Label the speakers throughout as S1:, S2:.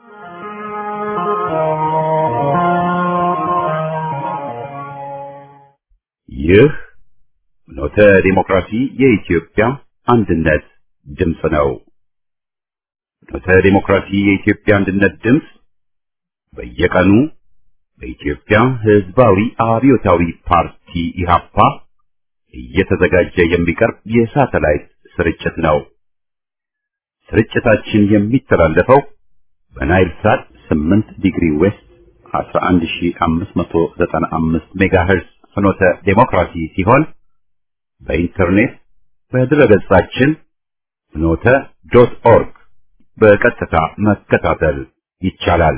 S1: ይህ ኖተ ዲሞክራሲ የኢትዮጵያ አንድነት ድምፅ ነው። ኖተ ዲሞክራሲ የኢትዮጵያ አንድነት ድምፅ በየቀኑ በኢትዮጵያ ሕዝባዊ አብዮታዊ ፓርቲ ኢህአፓ እየተዘጋጀ የሚቀርብ የሳተላይት ስርጭት ነው። ስርጭታችን የሚተላለፈው በናይል ሳት 8 ዲግሪ ዌስት 11595 ሜጋሄርዝ ፍኖተ ዴሞክራሲ ሲሆን በኢንተርኔት በድረገጻችን ፍኖተ ዶት ኦርግ በቀጥታ መከታተል ይቻላል።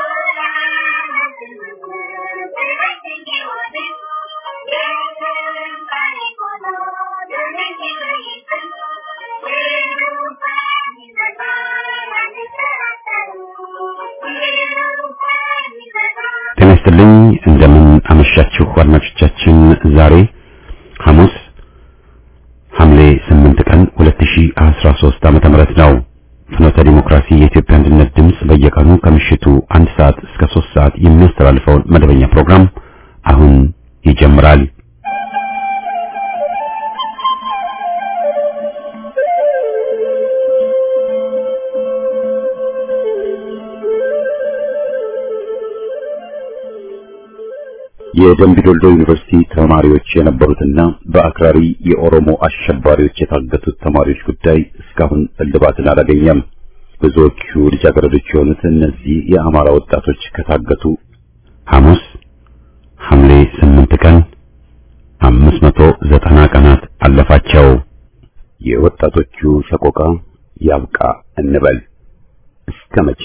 S1: ጤና ይስጥልኝ። እንደምን አመሻችሁ አድማጮቻችን። ዛሬ ሐሙስ ሐምሌ 8 ቀን 2013 ዓመተ ምህረት ነው። ፍኖተ ዲሞክራሲ የኢትዮጵያ አንድነት ድምፅ በየቀኑ ከምሽቱ አንድ ሰዓት እስከ 3 ሰዓት የሚያስተላልፈውን መደበኛ ፕሮግራም አሁን ይጀምራል። የደምቢ ዶልዶ ዩኒቨርሲቲ ተማሪዎች የነበሩትና በአክራሪ የኦሮሞ አሸባሪዎች የታገቱት ተማሪዎች ጉዳይ እስካሁን እልባትን አላገኘም። ብዙዎቹ ልጃገረዶች የሆኑት እነዚህ የአማራ ወጣቶች ከታገቱ ሐሙስ ሐምሌ 8 ቀን 590 ቀናት አለፋቸው። የወጣቶቹ ሰቆቃ ያብቃ እንበል እስከ መቼ?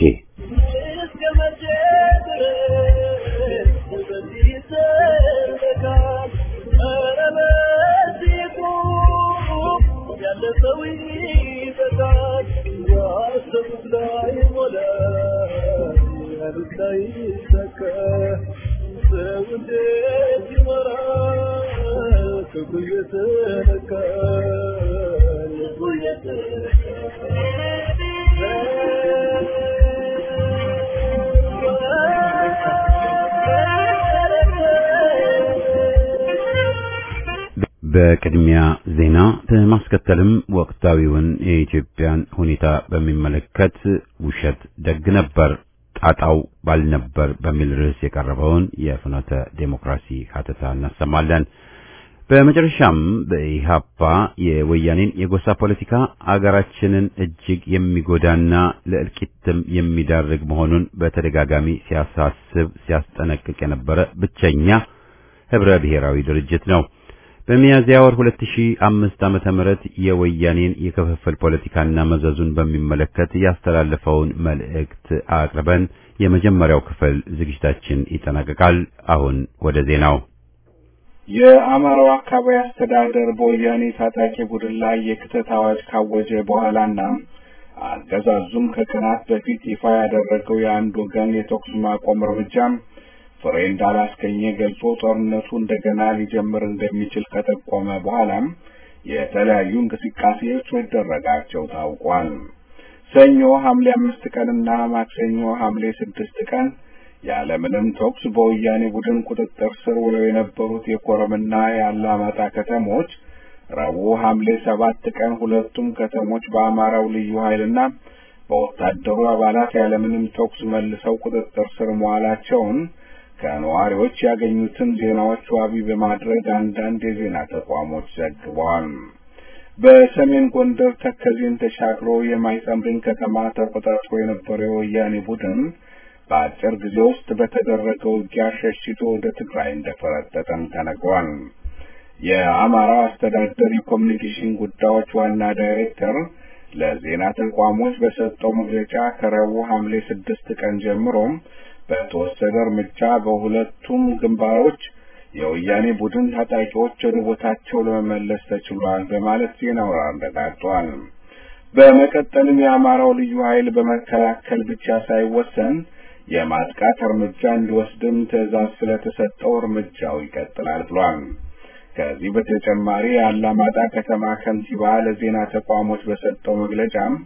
S1: በቅድሚያ ዜና በማስከተልም ወቅታዊውን የኢትዮጵያን ሁኔታ በሚመለከት ውሸት ደግ ነበር ጣጣው ባልነበር በሚል ርዕስ የቀረበውን የፍኖተ ዴሞክራሲ ሀተታ እናሰማለን። በመጨረሻም በኢህአፓ የወያኔን የጎሳ ፖለቲካ አገራችንን እጅግ የሚጎዳና ለእልቂትም የሚዳርግ መሆኑን በተደጋጋሚ ሲያሳስብ ሲያስጠነቅቅ የነበረ ብቸኛ ህብረ ብሔራዊ ድርጅት ነው። በሚያዝያ ወር 2005 ዓመተ ምህረት የወያኔን የክፍፍል ፖለቲካና መዘዙን በሚመለከት ያስተላለፈውን መልእክት አቅርበን የመጀመሪያው ክፍል ዝግጅታችን ይጠናቀቃል። አሁን ወደ ዜናው።
S2: የአማራው አካባቢ አስተዳደር በወያኔ ታጣቂ ቡድን ላይ የክተት አዋጅ ካወጀ በኋላና አገዛዙም ከቀናት በፊት ይፋ ያደረገው የአንድ ወገን የተኩስ ማቆም እርምጃም ፍሬ እንዳላስገኘ ገልጾ ጦርነቱ እንደገና ሊጀምር እንደሚችል ከጠቆመ በኋላም የተለያዩ እንቅስቃሴዎች መደረጋቸው ታውቋል። ሰኞ ሐምሌ አምስት ቀንና ማክሰኞ ሐምሌ ስድስት ቀን ያለምንም ተኩስ በወያኔ ቡድን ቁጥጥር ስር ውለው የነበሩት የኮረምና የአላማጣ ከተሞች ረቡዕ ሐምሌ ሰባት ቀን ሁለቱም ከተሞች በአማራው ልዩ ኃይልና በወታደሩ አባላት ያለምንም ተኩስ መልሰው ቁጥጥር ስር መዋላቸውን ከነዋሪዎች ያገኙትን ዜናዎች ዋቢ በማድረግ አንዳንድ የዜና ተቋሞች ዘግበዋል። በሰሜን ጎንደር ተከዜን ተሻግሮ የማይጸምርን ከተማ ተቆጣጥሮ የነበረው የወያኔ ቡድን በአጭር ጊዜ ውስጥ በተደረገው ውጊያ ሸሽቶ ወደ ትግራይ እንደፈረጠጠም ተነግሯል። የአማራው አስተዳደር የኮሚኒኬሽን ጉዳዮች ዋና ዳይሬክተር ለዜና ተቋሞች በሰጠው መግለጫ ከረቡዕ ሐምሌ ስድስት ቀን ጀምሮም በተወሰደ እርምጃ በሁለቱም ግንባሮች የወያኔ ቡድን ታጣቂዎች ወደ ቦታቸው ለመመለስ ተችሏል በማለት ዜናውን አረጋግጧል። በመቀጠልም የአማራው ልዩ ኃይል በመከላከል ብቻ ሳይወሰን የማጥቃት እርምጃ እንዲወስድም ትዕዛዝ ስለተሰጠው እርምጃው ይቀጥላል ብሏል። ከዚህ በተጨማሪ የአላማጣ ከተማ ከንቲባ ለዜና ተቋሞች በሰጠው መግለጫም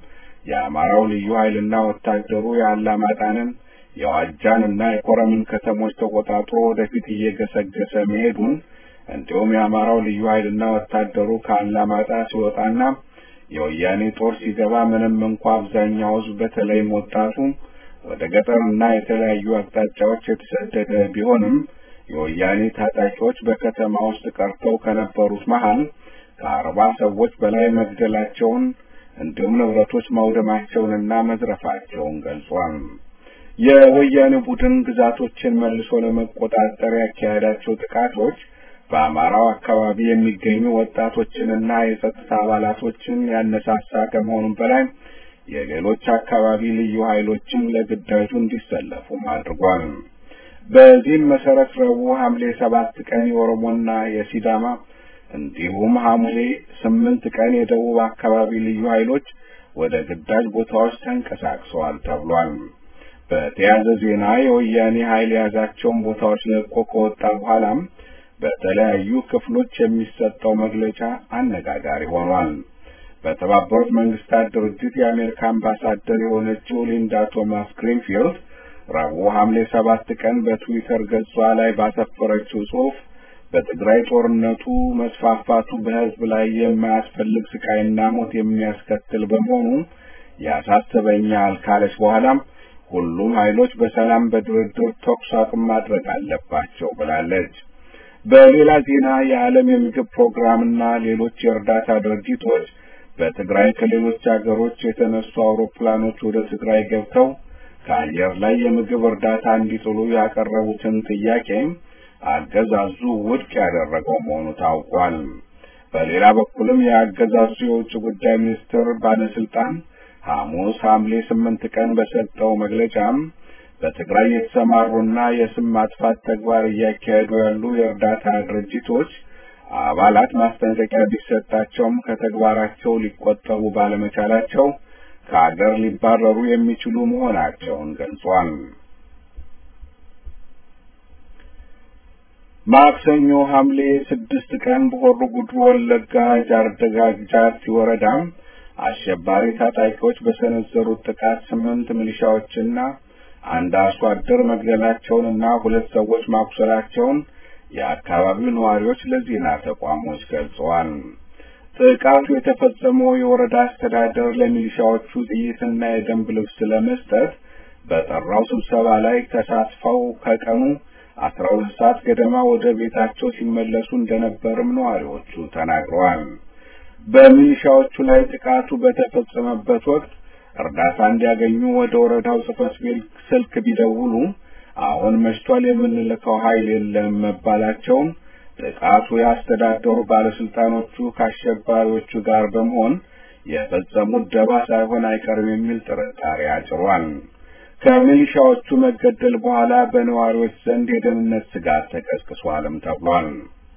S2: የአማራው ልዩ ኃይልና ወታደሩ የአላማጣንን የዋጃንና የኮረምን ከተሞች ተቆጣጥሮ ወደፊት እየገሰገሰ መሄዱን እንዲሁም የአማራው ልዩ ኃይልና ወታደሩ ከአላማጣ ሲወጣና የወያኔ ጦር ሲገባ ምንም እንኳ አብዛኛው ሕዝብ በተለይም ወጣቱ ወደ ገጠርና የተለያዩ አቅጣጫዎች የተሰደደ ቢሆንም የወያኔ ታጣቂዎች በከተማ ውስጥ ቀርተው ከነበሩት መሃል ከአርባ ሰዎች በላይ መግደላቸውን እንዲሁም ንብረቶች ማውደማቸውንና መዝረፋቸውን ገልጿል። የወያኔ ቡድን ግዛቶችን መልሶ ለመቆጣጠር ያካሄዳቸው ጥቃቶች በአማራው አካባቢ የሚገኙ ወጣቶችንና የጸጥታ አባላቶችን ያነሳሳ ከመሆኑም በላይ የሌሎች አካባቢ ልዩ ኃይሎችን ለግዳጁ እንዲሰለፉም አድርጓል። በዚህም መሰረት ረቡዕ ሐምሌ ሰባት ቀን የኦሮሞና የሲዳማ እንዲሁም ሐምሌ ስምንት ቀን የደቡብ አካባቢ ልዩ ኃይሎች ወደ ግዳጅ ቦታዎች ተንቀሳቅሰዋል ተብሏል። በተያያዘ ዜና የወያኔ ኃይል የያዛቸውን ቦታዎች ለቆ ከወጣ በኋላም በተለያዩ ክፍሎች የሚሰጠው መግለጫ አነጋጋሪ ሆኗል። በተባበሩት መንግስታት ድርጅት የአሜሪካ አምባሳደር የሆነችው ሊንዳ ቶማስ ግሪንፊልድ ረቡዕ ሐምሌ ሰባት ቀን በትዊተር ገጿ ላይ ባሰፈረችው ጽሑፍ በትግራይ ጦርነቱ መስፋፋቱ በሕዝብ ላይ የማያስፈልግ ስቃይና ሞት የሚያስከትል በመሆኑ ያሳስበኛል ካለች በኋላም ሁሉም ኃይሎች በሰላም በድርድር ተኩስ አቁም ማድረግ አለባቸው ብላለች። በሌላ ዜና የዓለም የምግብ ፕሮግራምና ሌሎች የእርዳታ ድርጅቶች በትግራይ ከሌሎች አገሮች የተነሱ አውሮፕላኖች ወደ ትግራይ ገብተው ከአየር ላይ የምግብ እርዳታ እንዲጥሉ ያቀረቡትን ጥያቄም አገዛዙ ውድቅ ያደረገው መሆኑ ታውቋል። በሌላ በኩልም የአገዛዙ የውጭ ጉዳይ ሚኒስትር ባለስልጣን ሐሙስ ሐምሌ ስምንት ቀን በሰጠው መግለጫም በትግራይ የተሰማሩና የስም ማጥፋት ተግባር እያካሄዱ ያሉ የእርዳታ ድርጅቶች አባላት ማስጠንቀቂያ ቢሰጣቸውም ከተግባራቸው ሊቆጠቡ ባለመቻላቸው ከአገር ሊባረሩ የሚችሉ መሆናቸውን ገልጿል። ማክሰኞ ሐምሌ ስድስት ቀን በሆሮ ጉዱሩ ወለጋ ጃርደጋ ጃርቲ ወረዳም አሸባሪ ታጣቂዎች በሰነዘሩት ጥቃት ስምንት ሚሊሻዎችና አንድ አርሶ አደር መግደላቸውንና ሁለት ሰዎች ማቁሰላቸውን የአካባቢው ነዋሪዎች ለዜና ተቋሞች ገልጸዋል። ጥቃቱ የተፈጸመው የወረዳ አስተዳደር ለሚሊሻዎቹ ጥይትና የደንብ ልብስ ለመስጠት በጠራው ስብሰባ ላይ ተሳትፈው ከቀኑ አስራ ሁለት ሰዓት ገደማ ወደ ቤታቸው ሲመለሱ እንደነበርም ነዋሪዎቹ ተናግረዋል። በሚሊሻዎቹ ላይ ጥቃቱ በተፈጸመበት ወቅት እርዳታ እንዲያገኙ ወደ ወረዳው ጽሕፈት ቤት ስልክ ቢደውሉ አሁን መሽቷል፣ የምንልከው ኃይል የለም መባላቸውን ጥቃቱ ያስተዳደሩ ባለስልጣኖቹ ከአሸባሪዎቹ ጋር በመሆን የፈጸሙት ደባ ሳይሆን አይቀርም የሚል ጥርጣሬ አጭሯል። ከሚሊሻዎቹ መገደል በኋላ በነዋሪዎች ዘንድ የደህንነት ስጋት ተቀስቅሷልም ተብሏል።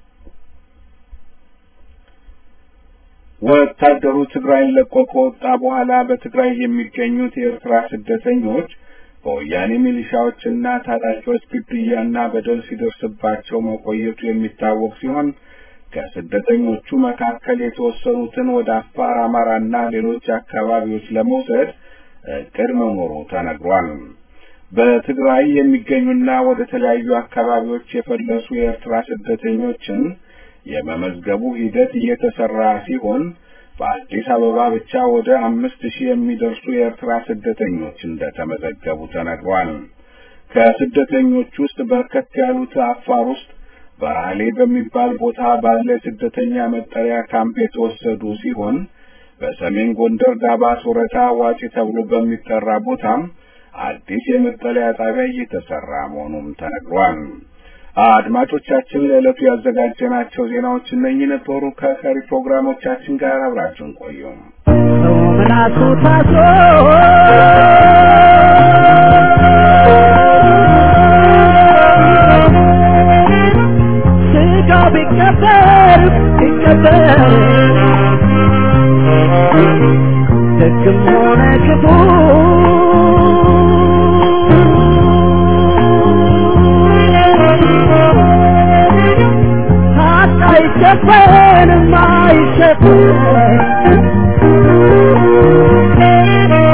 S2: ወታደሩ ትግራይን ለቆ ከወጣ በኋላ በትግራይ የሚገኙት የኤርትራ ስደተኞች በወያኔ ሚሊሻዎችና ታጣቂዎች ግድያና በደል ሲደርስባቸው መቆየቱ የሚታወቅ ሲሆን ከስደተኞቹ መካከል የተወሰኑትን ወደ አፋር፣ አማራና ሌሎች አካባቢዎች ለመውሰድ እቅድ መኖሩ ተነግሯል። በትግራይ የሚገኙና ወደ ተለያዩ አካባቢዎች የፈለሱ የኤርትራ ስደተኞችን የመመዝገቡ ሂደት እየተሰራ ሲሆን በአዲስ አበባ ብቻ ወደ አምስት ሺህ የሚደርሱ የኤርትራ ስደተኞች እንደተመዘገቡ ተነግሯል። ከስደተኞች ውስጥ በርከት ያሉት አፋር ውስጥ በራሌ በሚባል ቦታ ባለ ስደተኛ መጠለያ ካምፕ የተወሰዱ ሲሆን በሰሜን ጎንደር ዳባት ወረዳ ዋጪ ተብሎ በሚጠራ ቦታም አዲስ የመጠለያ ጣቢያ እየተሰራ መሆኑም ተነግሯል። አድማጮቻችን ለዕለቱ ያዘጋጀናቸው ዜናዎች እነኚህ ነበሩ። ከቀሪ ፕሮግራሞቻችን ጋር አብራችሁን ቆዩ።
S3: ምላሱ ታስሮ ስጋ ቢቀበር ቢቀበር ደግም ሆነ ክፉ ሀቅ አይሸፈንም አይሸፈንም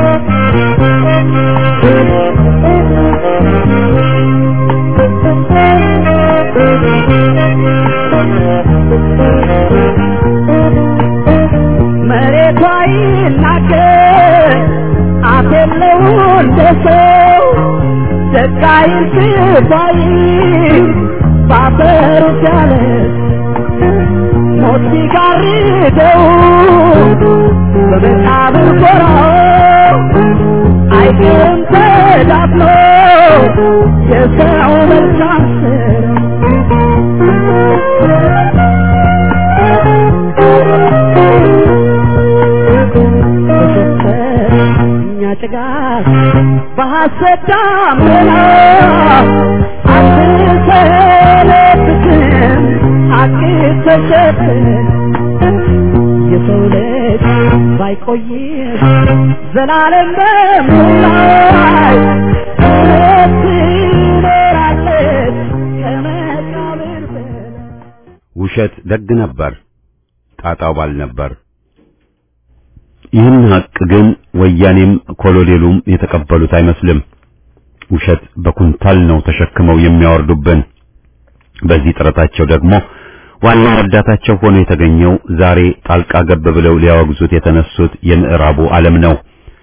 S3: መሬቷ ይናገር አፍ የለው እንደ ሰው ደቃይ ስባይ ባፈሩ ያለ ሞት ሲጋርደው በመቃብር ጎራው አይቀርም ተዳፍኖ የሰው መልካም እኛ ጭጋግ በሐሰት ዳመና አትሰነብትም ሐቅ ተሸፍን የሰው ልጅ ባይቆይም ዘላለም በምላይ እውነት ትኖራለች ከመቃብር በላይ
S1: ውሸት ደግ ነበር፣ ጣጣው ባል ነበር። ይህን ሀቅ ግን ወያኔም ኮሎኔሉም የተቀበሉት አይመስልም። ውሸት በኩንታል ነው ተሸክመው የሚያወርዱብን። በዚህ ጥረታቸው ደግሞ ዋና ረዳታቸው ሆኖ የተገኘው ዛሬ ጣልቃ ገብ ብለው ሊያወግዙት የተነሱት የምዕራቡ ዓለም ነው።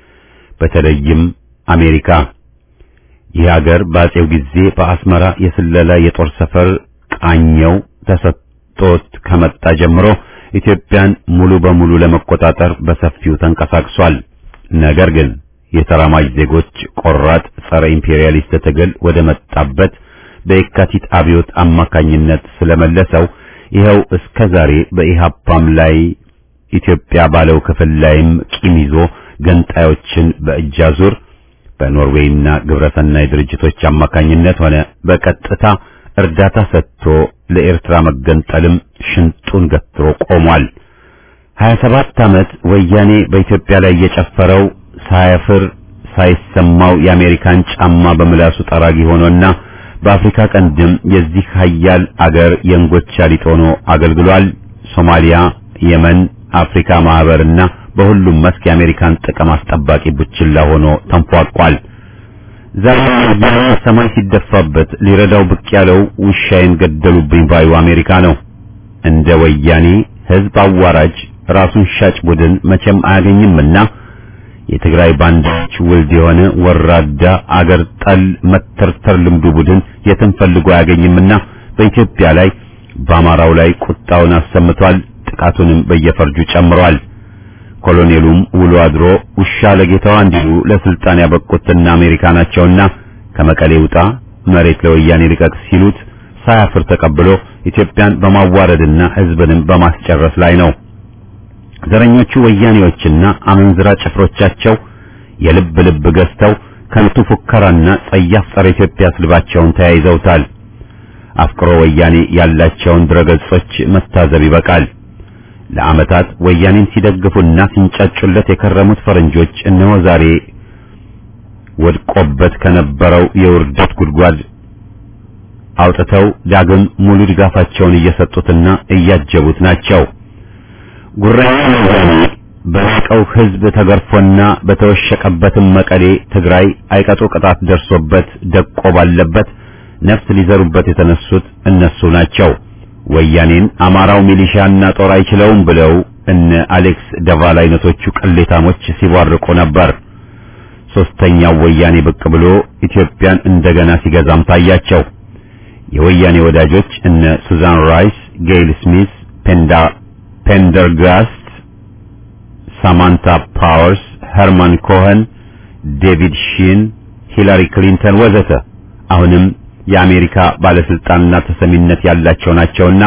S1: በተለይም አሜሪካ። ይህ ሀገር በአጼው ጊዜ በአስመራ የስለላ የጦር ሰፈር ቃኘው ተሰጥቶት ከመጣ ጀምሮ ኢትዮጵያን ሙሉ በሙሉ ለመቆጣጠር በሰፊው ተንቀሳቅሷል። ነገር ግን የተራማጅ ዜጎች ቆራጥ ጸረ ኢምፔሪያሊስት ትግል ወደ መጣበት በየካቲት አብዮት አማካኝነት ስለመለሰው ይኸው እስከ ዛሬ በኢሃፓም ላይ ኢትዮጵያ ባለው ክፍል ላይም ቂም ይዞ ገንጣዮችን በእጅ አዙር በኖርዌይና ግብረሰናይ ድርጅቶች አማካኝነት ሆነ በቀጥታ እርዳታ ሰጥቶ ለኤርትራ መገንጠልም ሽንጡን ገትሮ ቆሟል። 27 ዓመት ወያኔ በኢትዮጵያ ላይ የጨፈረው ሳያፍር ሳይሰማው የአሜሪካን ጫማ በምላሱ ጠራጊ ሆኖና በአፍሪካ ቀንድም የዚህ ሀያል አገር የእንጎቻ ሊጥ ሆኖ አገልግሏል። ሶማሊያ፣ የመን፣ አፍሪካ ማህበርና በሁሉም መስክ የአሜሪካን ጥቅም አስጠባቂ ቡችላ ሆኖ ተንፏቋል። ዛሬ ወያኔ ሰማይ ሲደፋበት ሊረዳው ብቅ ያለው ውሻዬን ገደሉብኝ ባዩ አሜሪካ ነው። እንደ ወያኔ ህዝብ አዋራጅ ራሱን ሻጭ ቡድን መቼም አያገኝምና የትግራይ ባንዳዎች ውልድ የሆነ ወራዳ አገር ጠል መተርተር ልምዱ ቡድን የትም ፈልጎ አያገኝምና በኢትዮጵያ ላይ በአማራው ላይ ቁጣውን አሰምቷል። ጥቃቱንም በየፈርጁ ጨምሯል። ኮሎኔሉም ውሎ አድሮ ውሻ ለጌታዋ እንዲሉ ለስልጣን ያበቁትና አሜሪካ ናቸውና ከመቀሌ ውጣ መሬት ለወያኔ ልቀቅ ሲሉት ሳያፍር ተቀብሎ ኢትዮጵያን በማዋረድና ህዝብንም በማስጨረስ ላይ ነው። ዘረኞቹ ወያኔዎችና አመንዝራ ጭፍሮቻቸው የልብ ልብ ገዝተው ከንቱ ፉከራና ጸያፍ ጸረ ኢትዮጵያ ስልባቸውን ተያይዘውታል። አፍቅሮ ወያኔ ያላቸውን ድረገጾች መታዘብ ይበቃል። ለዓመታት ወያኔን ሲደግፉና ሲንጫጩለት የከረሙት ፈረንጆች እነሆ ዛሬ ወድቆበት ከነበረው የውርደት ጉድጓድ አውጥተው ዳግም ሙሉ ድጋፋቸውን እየሰጡትና እያጀቡት ናቸው። ጉራኛ ወያኔ በራቀው ህዝብ ተገርፎና በተወሸቀበትም መቀሌ ትግራይ አይቀጡ ቅጣት ደርሶበት ደቆ ባለበት ነፍስ ሊዘሩበት የተነሱት እነሱ ናቸው። ወያኔን አማራው ሚሊሻና ጦር አይችለውም ብለው እነ አሌክስ ደቫል አይነቶቹ ቅሌታሞች ሲቧርቁ ነበር። ሶስተኛው ወያኔ ብቅ ብሎ ኢትዮጵያን እንደገና ሲገዛም ታያቸው። የወያኔ ወዳጆች እነ ሱዛን ራይስ፣ ጌይል ስሚስ፣ ፔንዳ ፔንደርጋስት፣ ሳማንታ ፓወርስ፣ ሄርማን ኮኸን፣ ዴቪድ ሺን፣ ሂላሪ ክሊንተን ወዘተ አሁንም የአሜሪካ ባለስልጣንና ተሰሚነት ያላቸው ናቸውና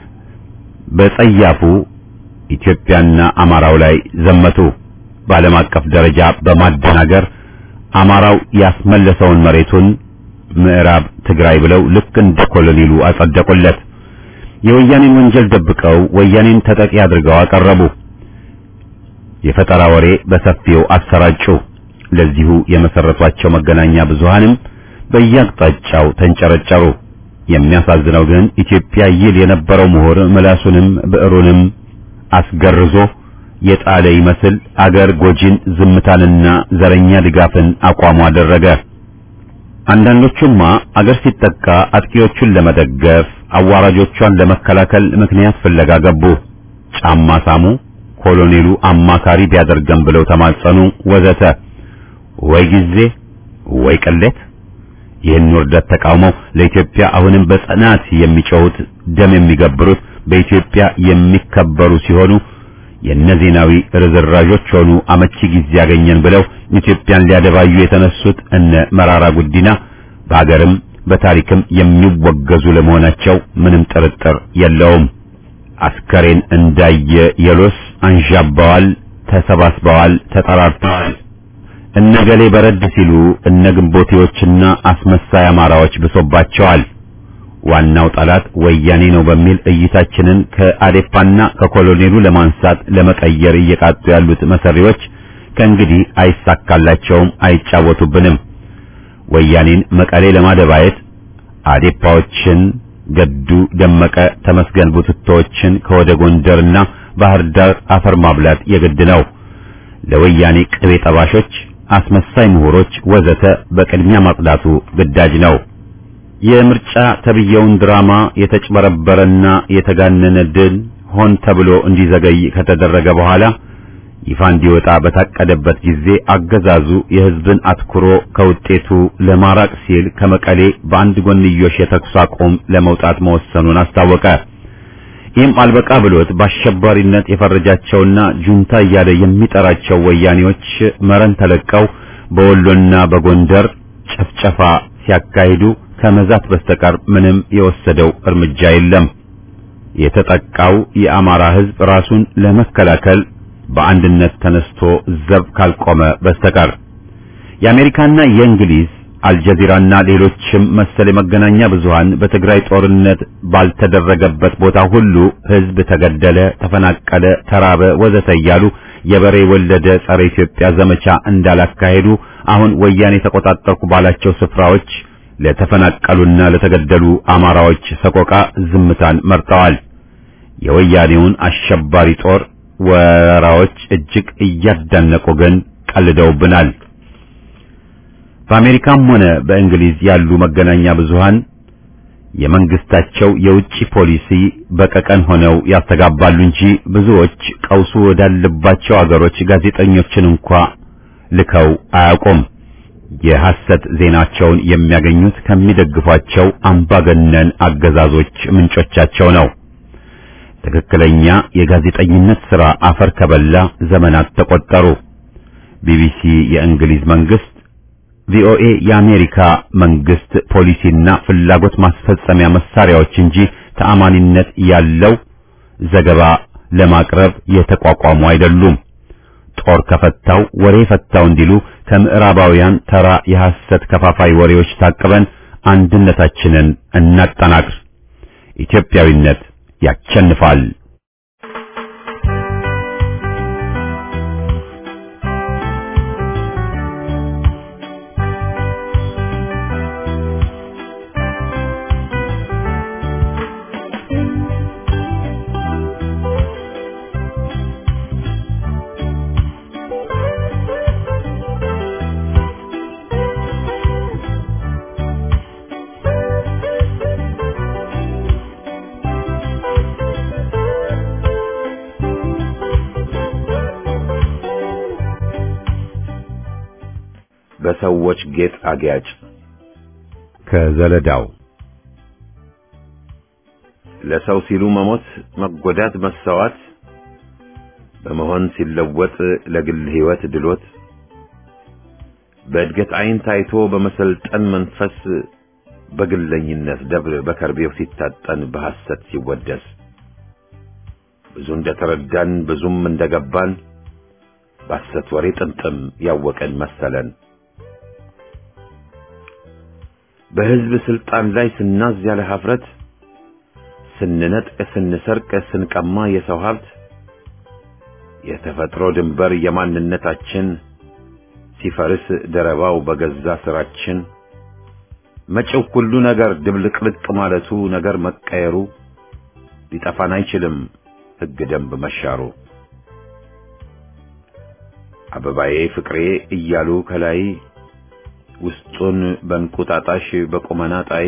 S1: በጸያፉ ኢትዮጵያና አማራው ላይ ዘመቱ። በዓለም አቀፍ ደረጃ በማደናገር አማራው ያስመለሰውን መሬቱን ምዕራብ ትግራይ ብለው ልክ እንደ ኮሎኔሉ አጸደቁለት። የወያኔን ወንጀል ደብቀው ወያኔን ተጠቂ አድርገው አቀረቡ። የፈጠራ ወሬ በሰፊው አሰራጩ። ለዚሁ የመሰረቷቸው መገናኛ ብዙሃንም በየአቅጣጫው ተንጨረጨሩ። የሚያሳዝነው ግን ኢትዮጵያ ይል የነበረው ምሁር ምላሱንም ብዕሩንም አስገርዞ የጣለ ይመስል አገር ጎጂን ዝምታንና ዘረኛ ድጋፍን አቋሙ አደረገ። አንዳንዶቹማ አገር ሲጠቃ አጥቂዎቹን ለመደገፍ አዋራጆቿን ለመከላከል ምክንያት ፍለጋ ገቡ። ጫማ ሳሙ፣ ኮሎኔሉ አማካሪ ቢያደርገን ብለው ተማጸኑ፣ ወዘተ። ወይ ጊዜ ወይ ቅሌት! ይህን ውርደት ተቃውመው ለኢትዮጵያ አሁንም በጽናት የሚጮሁት ደም የሚገብሩት በኢትዮጵያ የሚከበሩ ሲሆኑ የነዜናዊ ርዝራዦች ሆኑ አመቺ ጊዜ ያገኘን ብለው ኢትዮጵያን ሊያደባዩ የተነሱት እነ መራራ ጉዲና በሀገርም በታሪክም የሚወገዙ ለመሆናቸው ምንም ጥርጥር የለውም። አስከሬን እንዳየ የሎስ አንዣባዋል፣ ተሰባስበዋል፣ ተጠራርተዋል። እነገሌ በረድ ሲሉ እነ ግንቦቴዎችና አስመሳይ አማራዎች ብሶባቸዋል። ዋናው ጠላት ወያኔ ነው በሚል እይታችንን ከአዴፓና ከኮሎኔሉ ለማንሳት ለመቀየር እየቃጡ ያሉት መሰሪዎች ከእንግዲህ አይሳካላቸውም፣ አይጫወቱብንም። ወያኔን መቀሌ ለማደባየት አዴፓዎችን ገዱ ደመቀ፣ ተመስገን ቡትቶዎችን ከወደ ጎንደርና ባህር ዳር አፈር ማብላት የግድ ነው። ለወያኔ ቅቤ ጠባሾች፣ አስመሳይ ምሁሮች ወዘተ በቅድሚያ ማጽዳቱ ግዳጅ ነው። የምርጫ ተብየውን ድራማ የተጭበረበረና የተጋነነ ድል ሆን ተብሎ እንዲዘገይ ከተደረገ በኋላ ይፋ እንዲወጣ በታቀደበት ጊዜ አገዛዙ የሕዝብን አትኩሮ ከውጤቱ ለማራቅ ሲል ከመቀሌ በአንድ ጎንዮሽ የተኩስ አቁም ለመውጣት መወሰኑን አስታወቀ። ይህም አልበቃ ብሎት በአሸባሪነት የፈረጃቸውና ጁንታ እያለ የሚጠራቸው ወያኔዎች መረን ተለቀው በወሎና በጎንደር ጨፍጨፋ ሲያካሂዱ ከመዛት በስተቀር ምንም የወሰደው እርምጃ የለም። የተጠቃው የአማራ ሕዝብ ራሱን ለመከላከል በአንድነት ተነስቶ ዘብ ካልቆመ በስተቀር የአሜሪካና የእንግሊዝ አልጀዚራና ሌሎችም መሰል የመገናኛ ብዙሃን በትግራይ ጦርነት ባልተደረገበት ቦታ ሁሉ ሕዝብ ተገደለ፣ ተፈናቀለ፣ ተራበ፣ ወዘተ እያሉ የበሬ ወለደ ጸረ ኢትዮጵያ ዘመቻ እንዳላካሄዱ አሁን ወያኔ ተቆጣጠርኩ ባላቸው ስፍራዎች ለተፈናቀሉና ለተገደሉ አማራዎች ሰቆቃ ዝምታን መርጠዋል። የወያኔውን አሸባሪ ጦር ወረራዎች እጅግ እያዳነቁ ግን ቀልደውብናል። በአሜሪካም ሆነ በእንግሊዝ ያሉ መገናኛ ብዙሃን የመንግስታቸው የውጭ ፖሊሲ በቀቀን ሆነው ያስተጋባሉ እንጂ ብዙዎች ቀውሱ ወዳለባቸው አገሮች ጋዜጠኞችን እንኳ ልከው አያውቁም። የሐሰት ዜናቸውን የሚያገኙት ከሚደግፏቸው አምባገነን አገዛዞች ምንጮቻቸው ነው። ትክክለኛ የጋዜጠኝነት ሥራ አፈር ከበላ ዘመናት ተቆጠሩ። ቢቢሲ የእንግሊዝ መንግስት፣ ቪኦኤ የአሜሪካ መንግስት ፖሊሲና ፍላጎት ማስፈጸሚያ መሳሪያዎች እንጂ ተአማኒነት ያለው ዘገባ ለማቅረብ የተቋቋሙ አይደሉም። ጦር ከፈታው ወሬ ፈታው እንዲሉ ከምዕራባውያን ተራ የሐሰት ከፋፋይ ወሬዎች ታቅበን አንድነታችንን እናጠናክር። ኢትዮጵያዊነት ያቸንፋል። በሰዎች ጌጥ አጊያጭ ከዘለዳው ለሰው ሲሉ መሞት፣ መጎዳት፣ መሰዋት በመሆን ሲለወጥ ለግል ሕይወት ድሎት በእድገት ዓይን ታይቶ በመሰልጠን መንፈስ በግለኝነት ደብር በከርቤው ሲታጠን በሐሰት ሲወደስ ብዙ እንደተረዳን ብዙም እንደገባን በሐሰት ወሬ ጥምጥም ያወቀን መሰለን። በሕዝብ ስልጣን ላይ ስናዝ ያለ ኀፍረት ስንነጥቅ፣ ስንሰርቅ፣ ስንቀማ የሰው ሀብት የተፈጥሮ ድንበር የማንነታችን ሲፈርስ ደረባው በገዛ ስራችን መጪው ሁሉ ነገር ድብልቅልቅ ማለቱ ነገር መቀየሩ ሊጠፋን አይችልም ሕግ ደንብ መሻሩ አበባዬ ፍቅሬ እያሉ ከላይ ውስጡን በእንቁጣጣሽ በቁመና ጣይ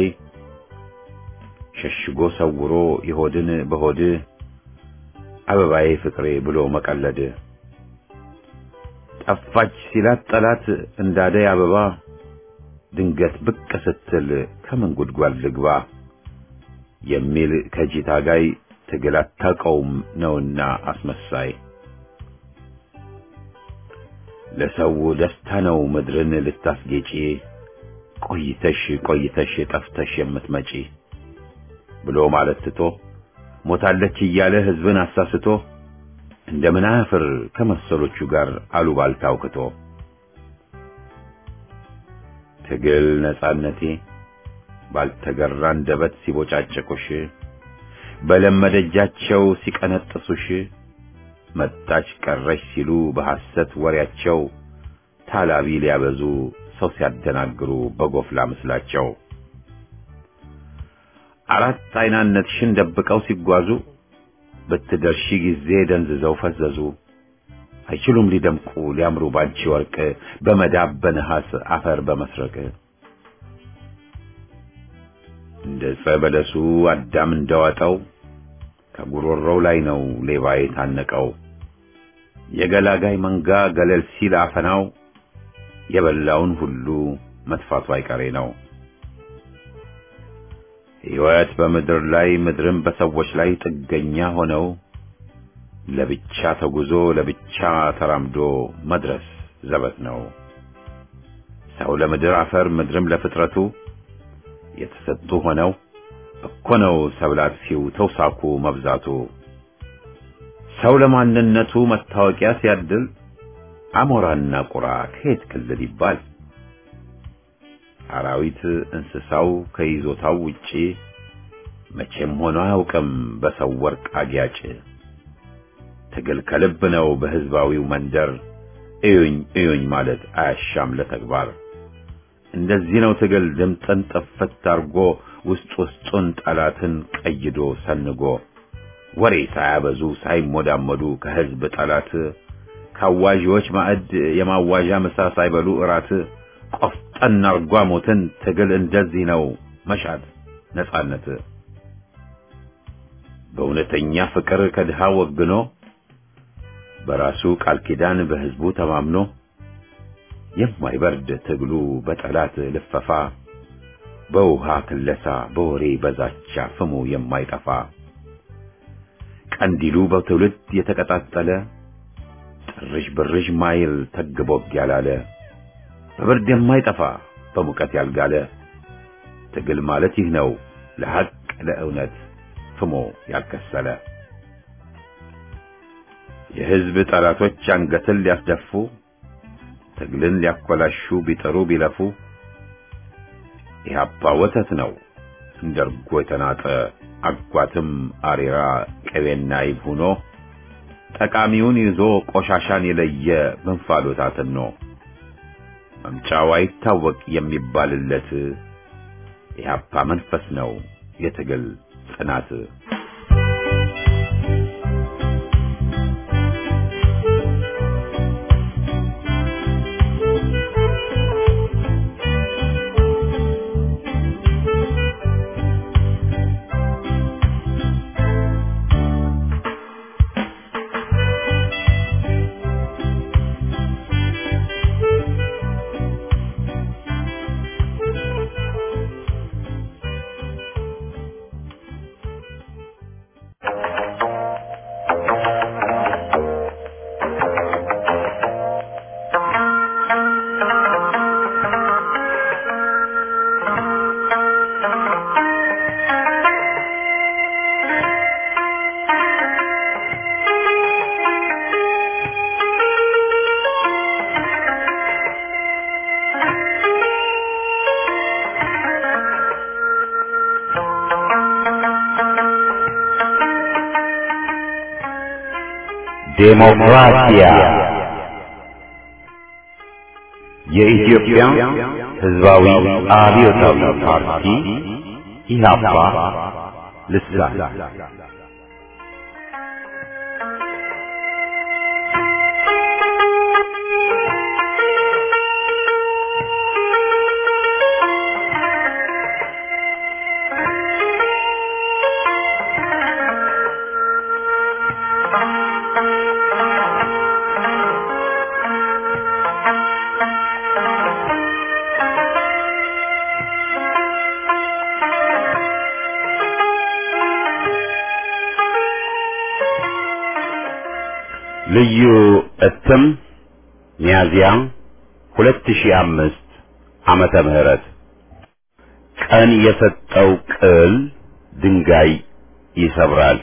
S1: ሸሽጎ ሰውሮ የሆድን በሆድ አበባዬ ፍቅሬ ብሎ መቀለድ ጠፋች ሲላት ጠላት እንዳደይ አበባ ድንገት ብቅ ስትል ከምን ጉድጓድ ልግባ የሚል ከጂ ታጋይ ትግል አታውቀውም ነውና አስመሳይ ለሰው ደስታ ነው ምድርን ልታስጌጪ ቆይተሽ ቆይተሽ ጠፍተሽ የምትመጪ ብሎ ማለት ትቶ ሞታለች እያለ ሕዝብን አሳስቶ እንደምን አያፍር ከመሰሎቹ ጋር አሉባልታ አውክቶ ትግል ነጻነቴ ባልተገራ አንደበት ሲቦጫጭቁሽ በለመደጃቸው ሲቀነጥሱሽ መጣች ቀረች ሲሉ በሐሰት ወሬያቸው ታላቢ ሊያበዙ ሰው ሲያደናግሩ በጎፍላ ምስላቸው አራት አይናነትሽን ደብቀው ሲጓዙ በትደርሺ ጊዜ ደንዝዘው ፈዘዙ። አይችሉም ሊደምቁ ሊያምሩ ባንቺ ወርቅ በመዳብ በነሐስ አፈር በመስረቅ እንደ ዕፀ በለሱ አዳም እንደዋጠው ከጉሮሮው ላይ ነው ሌባ የታነቀው። የገላጋይ መንጋ ገለል ሲል አፈናው የበላውን ሁሉ መጥፋቱ አይቀሬ ነው። ሕይወት በምድር ላይ ምድርም በሰዎች ላይ ጥገኛ ሆነው ለብቻ ተጉዞ ለብቻ ተራምዶ መድረስ ዘበት ነው። ሰው ለምድር አፈር ምድርም ለፍጥረቱ የተሰጡ ሆነው እኮ ነው ሰብል አጥፊው ተውሳኩ መብዛቱ። ሰው ለማንነቱ መታወቂያ ሲያድል አሞራና ቁራ ከየት ክልል ይባል? አራዊት እንስሳው ከይዞታው ውጪ መቼም ሆኖ አያውቅም በሰው ወርቅ አጊያጭ። ትግል ከልብ ነው በሕዝባዊው መንደር እዩኝ እዩኝ ማለት አያሻም ለተግባር። እንደዚህ ነው ትግል ድምፅን ጥፍት አርጎ ውስጥ ውስጡን ጠላትን ቀይዶ ሰንጎ ወሬ ሳያበዙ ሳይሞዳመዱ ከሕዝብ ጠላት ካዋዢዎች ማዕድ የማዋዣ ምሳ ሳይበሉ እራት ቆፍጠን አርጓ ሞትን ትግል እንደዚህ ነው መሻት ነጻነት በእውነተኛ ፍቅር ከድሃ ወግኖ በራሱ ቃል ኪዳን በሕዝቡ ተማምኖ የማይበርድ ትግሉ በጠላት ልፈፋ በውሃ ክለሳ በወሬ በዛቻ ፍሙ የማይጠፋ ቀንዲሉ በትውልድ የተቀጣጠለ ጥርዥ ብርዥ ማይል ተግቦግ ያላለ በብርድ የማይጠፋ በሙቀት ያልጋለ ትግል ማለት ይህ ነው ለሐቅ ለእውነት ፍሞ ያልከሰለ የሕዝብ ጠላቶች አንገትን ሊያስደፉ ትግልን ሊያኮላሹ ቢጥሩ ቢለፉ ኢህአፓ ወተት ነው እንደ እርጎ የተናጠ አጓትም አሬራ ቅቤና ይብ ሆኖ ጠቃሚውን ይዞ ቆሻሻን የለየ በእንፋሎታትን ነው መምጫው አይታወቅ የሚባልለት ኢህአፓ መንፈስ ነው የትግል ጽናት። ዴሞክራሲያ የኢትዮጵያ ሕዝባዊ አብዮታዊ ፓርቲ ኢህአፓ ልሳን ልዩ እትም ሚያዝያ 2005 ዓመተ ምህረት ቀን የሰጠው ቅል ድንጋይ ይሰብራል።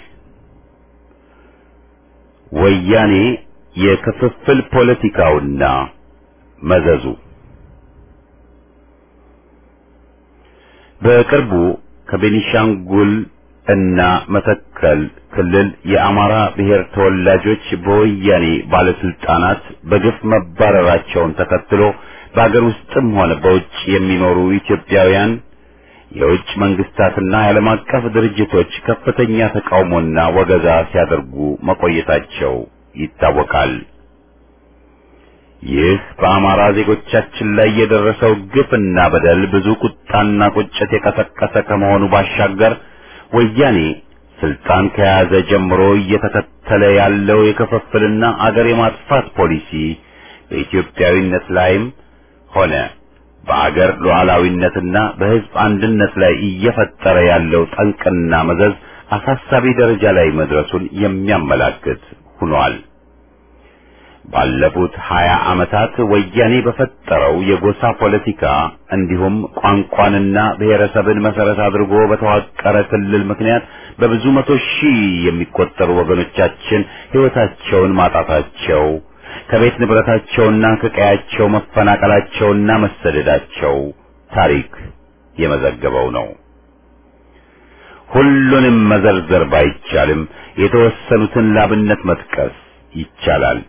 S1: ወያኔ የክፍፍል ፖለቲካውና መዘዙ በቅርቡ ከቤኒሻንጉል እና መተከል ክልል የአማራ ብሔር ተወላጆች በወያኔ ባለስልጣናት በግፍ መባረራቸውን ተከትሎ በአገር ውስጥም ሆነ በውጭ የሚኖሩ ኢትዮጵያውያን የውጭ መንግስታትና የዓለም አቀፍ ድርጅቶች ከፍተኛ ተቃውሞና ወገዛ ሲያደርጉ መቆየታቸው ይታወቃል። ይህ በአማራ ዜጎቻችን ላይ የደረሰው ግፍና በደል ብዙ ቁጣና ቁጭት የቀሰቀሰ ከመሆኑ ባሻገር ወያኔ ስልጣን ከያዘ ጀምሮ እየተከተለ ያለው የክፍፍልና አገር የማጥፋት ፖሊሲ በኢትዮጵያዊነት ላይም ሆነ በአገር ሉዓላዊነትና በሕዝብ አንድነት ላይ እየፈጠረ ያለው ጠንቅና መዘዝ አሳሳቢ ደረጃ ላይ መድረሱን የሚያመላክት ሆኗል። ባለፉት ሀያ ዓመታት ወያኔ በፈጠረው የጎሳ ፖለቲካ እንዲሁም ቋንቋንና ብሔረሰብን መሰረት አድርጎ በተዋቀረ ክልል ምክንያት በብዙ መቶ ሺህ የሚቆጠሩ ወገኖቻችን ሕይወታቸውን ማጣታቸው ከቤት ንብረታቸውና ከቀያቸው መፈናቀላቸውና መሰደዳቸው ታሪክ የመዘገበው ነው። ሁሉንም መዘርዘር ባይቻልም የተወሰኑትን ላብነት መጥቀስ ይቻላል።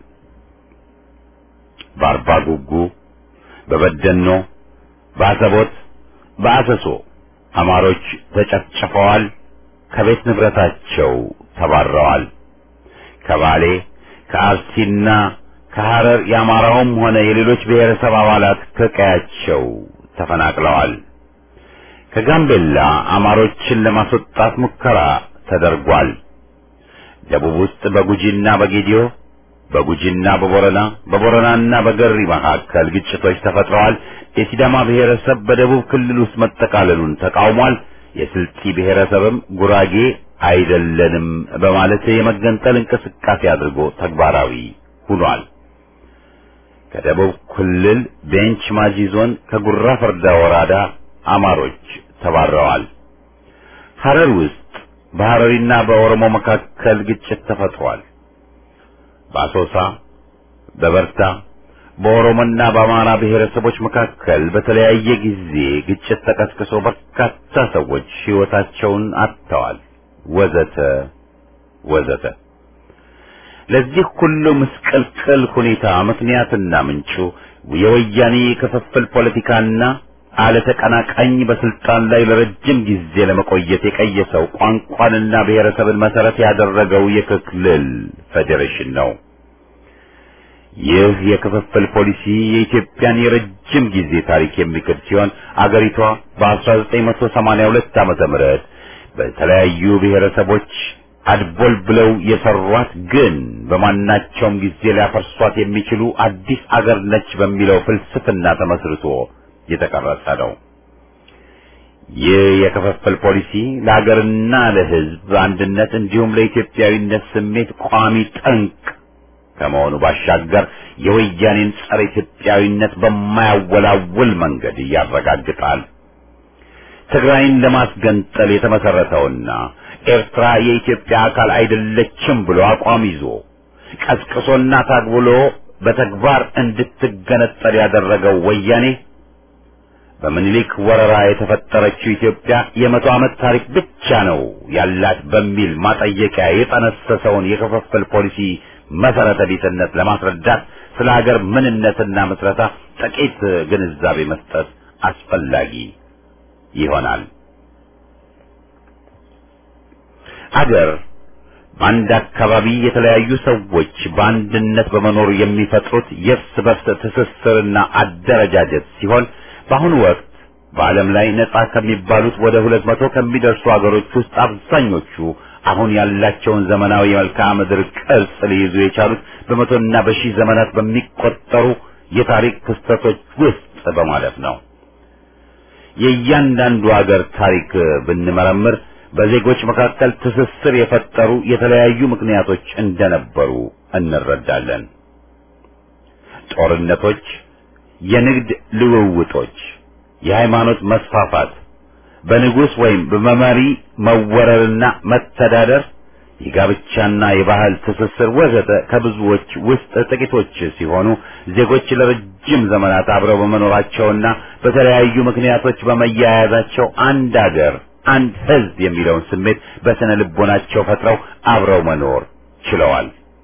S1: በአርባ ጉጉ፣ በበደኖ፣ በአሰቦት፣ በአሰሶ አማሮች ተጨፍጭፈዋል፣ ከቤት ንብረታቸው ተባረዋል። ከባሌ ከአርሲና ከሐረር የአማራውም ሆነ የሌሎች ብሔረሰብ አባላት ከቀያቸው ተፈናቅለዋል። ከጋምቤላ አማሮችን ለማስወጣት ሙከራ ተደርጓል። ደቡብ ውስጥ በጉጂና በጌዲዮ በጉጂና በቦረና በቦረናና በገሪ መካከል ግጭቶች ተፈጥረዋል። የሲዳማ ብሔረሰብ በደቡብ ክልል ውስጥ መጠቃለሉን ተቃውሟል። የስልጢ ብሔረሰብም ጉራጌ አይደለንም በማለት የመገንጠል እንቅስቃሴ አድርጎ ተግባራዊ ሆኗል። ከደቡብ ክልል ቤንች ማጂ ዞን ከጉራ ፈርዳ ወረዳ አማሮች ተባረዋል። ሐረር ውስጥ በሐረሪና በኦሮሞ መካከል ግጭት ተፈጥሯል። በአሶሳ፣ በበርታ፣ በኦሮሞና በአማራ ብሔረሰቦች መካከል በተለያየ ጊዜ ግጭት ተቀስቅሶ በርካታ ሰዎች ሕይወታቸውን አጥተዋል። ወዘተ ወዘተ። ለዚህ ሁሉ ምስቅልቅል ሁኔታ ምክንያትና ምንጩ የወያኔ ክፍፍል ፖለቲካና አለተቀናቃኝ በስልጣን ላይ ለረጅም ጊዜ ለመቆየት የቀየሰው ቋንቋንና ብሔረሰብን መሰረት ያደረገው የክልል ፌዴሬሽን ነው። ይህ የክፍፍል ፖሊሲ የኢትዮጵያን የረጅም ጊዜ ታሪክ የሚክድ ሲሆን አገሪቷ በ1982 ዓመተ ምህረት በተለያዩ ብሔረሰቦች አድቦል ብለው የሰሯት ግን በማናቸውም ጊዜ ሊያፈርሷት የሚችሉ አዲስ አገር ነች በሚለው ፍልስፍና ተመስርቶ የተቀረጸ ነው። ይህ የክፍፍል ፖሊሲ ለሀገርና ለሕዝብ አንድነት እንዲሁም ለኢትዮጵያዊነት ስሜት ቋሚ ጠንቅ ከመሆኑ ባሻገር የወያኔን ጸረ ኢትዮጵያዊነት በማያወላውል መንገድ ያረጋግጣል። ትግራይን ለማስገንጠል የተመሰረተውና ኤርትራ የኢትዮጵያ አካል አይደለችም ብሎ አቋም ይዞ ቀስቅሶና ታግብሎ በተግባር እንድትገነጠል ያደረገው ወያኔ በምኒልክ ወረራ የተፈጠረችው ኢትዮጵያ የመቶ ዓመት ታሪክ ብቻ ነው ያላት በሚል ማጠየቂያ የጠነሰሰውን የክፍፍል ፖሊሲ መሰረተ ቢስነት ለማስረዳት ስለ ሀገር ምንነትና ምስረታ ጥቂት ግንዛቤ መስጠት አስፈላጊ ይሆናል። አገር በአንድ አካባቢ የተለያዩ ሰዎች በአንድነት በመኖር የሚፈጥሩት የእርስ በርስ ትስስርና አደረጃጀት ሲሆን በአሁኑ ወቅት በዓለም ላይ ነጻ ከሚባሉት ወደ ሁለት መቶ ከሚደርሱ አገሮች ውስጥ አብዛኞቹ አሁን ያላቸውን ዘመናዊ የመልክዓ ምድር ቅርጽ ሊይዙ የቻሉት በመቶና በሺህ ዘመናት በሚቆጠሩ የታሪክ ክስተቶች ውስጥ በማለፍ ነው። የእያንዳንዱ አገር ታሪክ ብንመረምር በዜጎች መካከል ትስስር የፈጠሩ የተለያዩ ምክንያቶች እንደነበሩ እንረዳለን። ጦርነቶች፣ የንግድ ልውውጦች፣ የሃይማኖት መስፋፋት፣ በንጉሥ ወይም በመሪ መወረርና መተዳደር፣ የጋብቻና የባህል ትስስር ወዘተ ከብዙዎች ውስጥ ጥቂቶች ሲሆኑ ዜጎች ለረጅም ዘመናት አብረው በመኖራቸውና በተለያዩ ምክንያቶች በመያያዛቸው አንድ አገር አንድ ሕዝብ የሚለውን ስሜት በስነ ልቦናቸው ፈጥረው አብረው መኖር ችለዋል።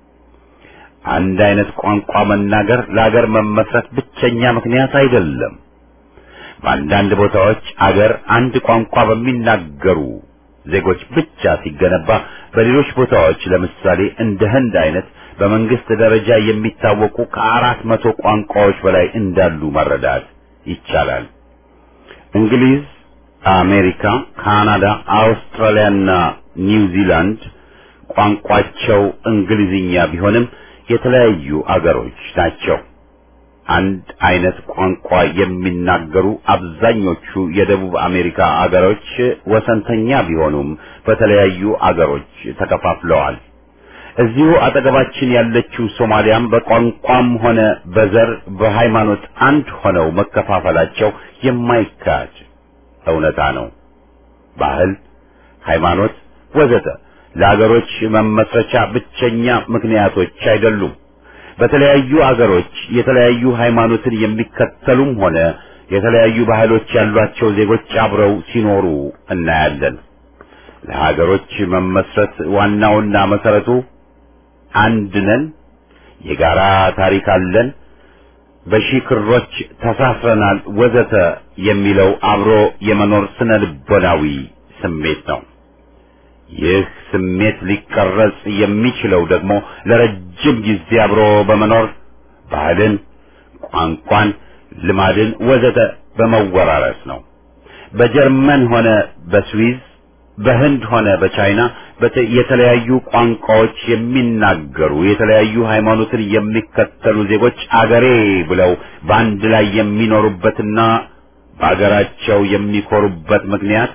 S1: አንድ አይነት ቋንቋ መናገር ለአገር መመስረት ብቸኛ ምክንያት አይደለም። በአንዳንድ ቦታዎች አገር አንድ ቋንቋ በሚናገሩ ዜጎች ብቻ ሲገነባ፣ በሌሎች ቦታዎች ለምሳሌ እንደ ህንድ አይነት በመንግስት ደረጃ የሚታወቁ ከአራት መቶ ቋንቋዎች በላይ እንዳሉ መረዳት ይቻላል። እንግሊዝ፣ አሜሪካ፣ ካናዳ፣ አውስትራሊያና ኒውዚላንድ ቋንቋቸው እንግሊዝኛ ቢሆንም የተለያዩ አገሮች ናቸው። አንድ አይነት ቋንቋ የሚናገሩ አብዛኞቹ የደቡብ አሜሪካ አገሮች ወሰንተኛ ቢሆኑም በተለያዩ አገሮች ተከፋፍለዋል። እዚሁ አጠገባችን ያለችው ሶማሊያም በቋንቋም ሆነ በዘር በሃይማኖት አንድ ሆነው መከፋፈላቸው የማይካድ እውነታ ነው። ባህል፣ ሃይማኖት ወዘተ ለአገሮች መመስረቻ ብቸኛ ምክንያቶች አይደሉም። በተለያዩ አገሮች የተለያዩ ሃይማኖትን የሚከተሉም ሆነ የተለያዩ ባህሎች ያሏቸው ዜጎች አብረው ሲኖሩ እናያለን። ለሀገሮች መመስረት ዋናውና መሰረቱ አንድ ነን፣ የጋራ ታሪክ አለን፣ በሺህ ክሮች ተሳስረናል፣ ወዘተ የሚለው አብሮ የመኖር ስነ ልቦናዊ ስሜት ነው። ይህ ስሜት ሊቀረጽ የሚችለው ደግሞ ለረጅም ጊዜ አብሮ በመኖር ባህልን፣ ቋንቋን፣ ልማድን ወዘተ በመወራረስ ነው። በጀርመን ሆነ በስዊዝ በህንድ ሆነ በቻይና የተለያዩ ቋንቋዎች የሚናገሩ የተለያዩ ሃይማኖትን የሚከተሉ ዜጎች አገሬ ብለው በአንድ ላይ የሚኖሩበትና በአገራቸው የሚኮሩበት ምክንያት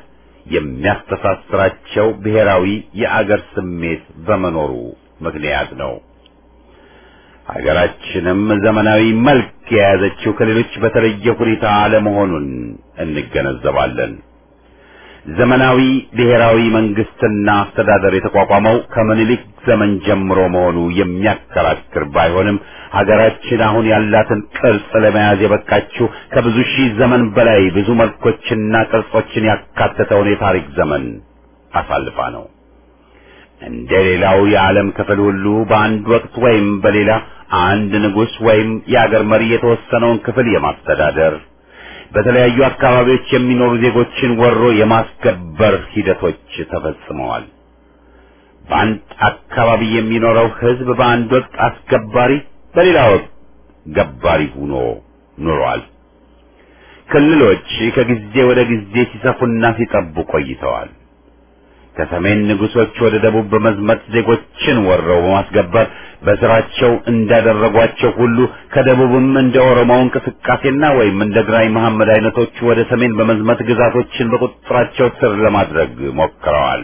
S1: የሚያስተሳስራቸው ብሔራዊ የአገር ስሜት በመኖሩ ምክንያት ነው። ሀገራችንም ዘመናዊ መልክ የያዘችው ከሌሎች በተለየ ሁኔታ አለመሆኑን እንገነዘባለን። ዘመናዊ ብሔራዊ መንግስትና አስተዳደር የተቋቋመው ከምኒልክ ዘመን ጀምሮ መሆኑ የሚያከራክር ባይሆንም ሀገራችን አሁን ያላትን ቅርጽ ለመያዝ የበቃችው ከብዙ ሺህ ዘመን በላይ ብዙ መልኮችና ቅርጾችን ያካተተውን የታሪክ ዘመን አሳልፋ ነው። እንደ ሌላው የዓለም ክፍል ሁሉ በአንድ ወቅት ወይም በሌላ አንድ ንጉሥ ወይም የአገር መሪ የተወሰነውን ክፍል የማስተዳደር በተለያዩ አካባቢዎች የሚኖሩ ዜጎችን ወሮ የማስገበር ሂደቶች ተፈጽመዋል። በአንድ አካባቢ የሚኖረው ሕዝብ በአንድ ወቅት አስገባሪ፣ በሌላ ወቅት ገባሪ ሆኖ ኑሯል። ክልሎች ከጊዜ ወደ ጊዜ ሲሰፉና ሲጠቡ ቆይተዋል። ከሰሜን ንጉሶች ወደ ደቡብ በመዝመት ዜጎችን ወረው በማስገበር በስራቸው እንዳደረጓቸው ሁሉ ከደቡብም እንደ ኦሮሞው እንቅስቃሴና ወይም እንደ ግራኝ መሐመድ አይነቶቹ ወደ ሰሜን በመዝመት ግዛቶችን በቁጥጥራቸው ስር ለማድረግ ሞክረዋል።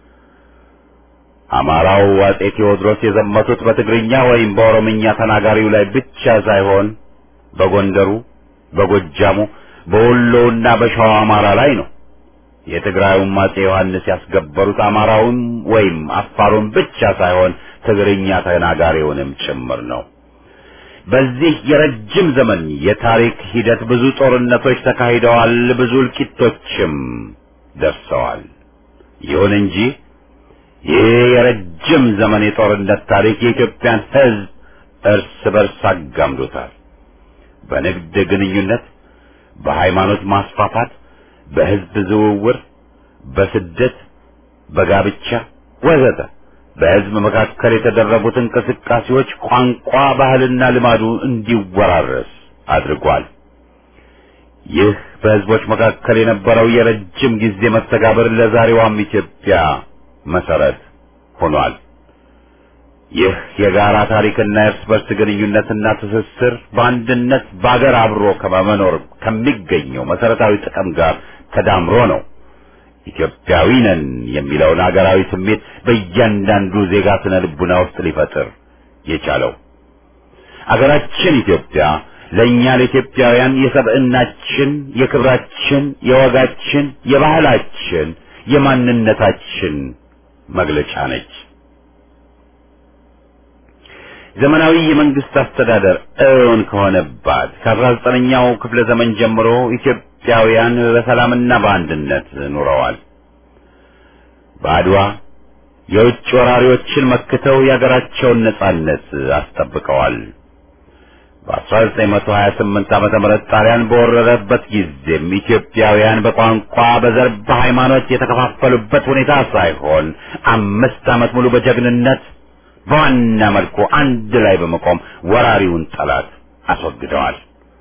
S1: አማራው አጼ ቴዎድሮስ የዘመቱት በትግርኛ ወይም በኦሮምኛ ተናጋሪው ላይ ብቻ ሳይሆን በጎንደሩ፣ በጎጃሙ፣ በወሎውና በሸዋ አማራ ላይ ነው። የትግራዩም አጼ ዮሐንስ ያስገበሩት አማራውን ወይም አፋሩን ብቻ ሳይሆን ትግርኛ ተናጋሪውንም ጭምር ነው። በዚህ የረጅም ዘመን የታሪክ ሂደት ብዙ ጦርነቶች ተካሂደዋል፣ ብዙ እልቂቶችም ደርሰዋል። ይሁን እንጂ ይህ የረጅም ዘመን የጦርነት ታሪክ የኢትዮጵያን ሕዝብ እርስ በርስ አጋምዶታል። በንግድ ግንኙነት፣ በሃይማኖት ማስፋፋት በህዝብ ዝውውር፣ በስደት፣ በጋብቻ ወዘተ በህዝብ መካከል የተደረጉት እንቅስቃሴዎች ቋንቋ፣ ባህልና ልማዱ እንዲወራረስ አድርጓል። ይህ በህዝቦች መካከል የነበረው የረጅም ጊዜ መስተጋብር ለዛሬዋም ኢትዮጵያ መሰረት ሆኗል። ይህ የጋራ ታሪክና የእርስ በርስ ግንኙነትና ትስስር በአንድነት በአገር አብሮ ከመኖር ከሚገኘው መሰረታዊ ጥቅም ጋር ተዳምሮ ነው ኢትዮጵያዊ ነን የሚለውን አገራዊ ስሜት በእያንዳንዱ ዜጋ ስነ ልቡና ውስጥ ሊፈጥር የቻለው። አገራችን ኢትዮጵያ ለእኛ ለኢትዮጵያውያን የሰብዕናችን፣ የክብራችን፣ የወጋችን፣ የባህላችን፣ የማንነታችን መግለጫ ነች። ዘመናዊ የመንግስት አስተዳደር እውን ከሆነባት ከአስራ ዘጠነኛው ክፍለ ዘመን ጀምሮ ኢትዮጵያውያን በሰላምና በአንድነት ኑረዋል። በአድዋ የውጭ ወራሪዎችን መክተው የአገራቸውን ነጻነት አስጠብቀዋል። በ1928 ዓመተ ምህረት ጣሊያን በወረረበት ጊዜም ኢትዮጵያውያን በቋንቋ፣ በዘር፣ በሃይማኖት የተከፋፈሉበት ሁኔታ ሳይሆን አምስት ዓመት ሙሉ በጀግንነት በዋና መልኩ አንድ ላይ በመቆም ወራሪውን ጠላት አስወግደዋል።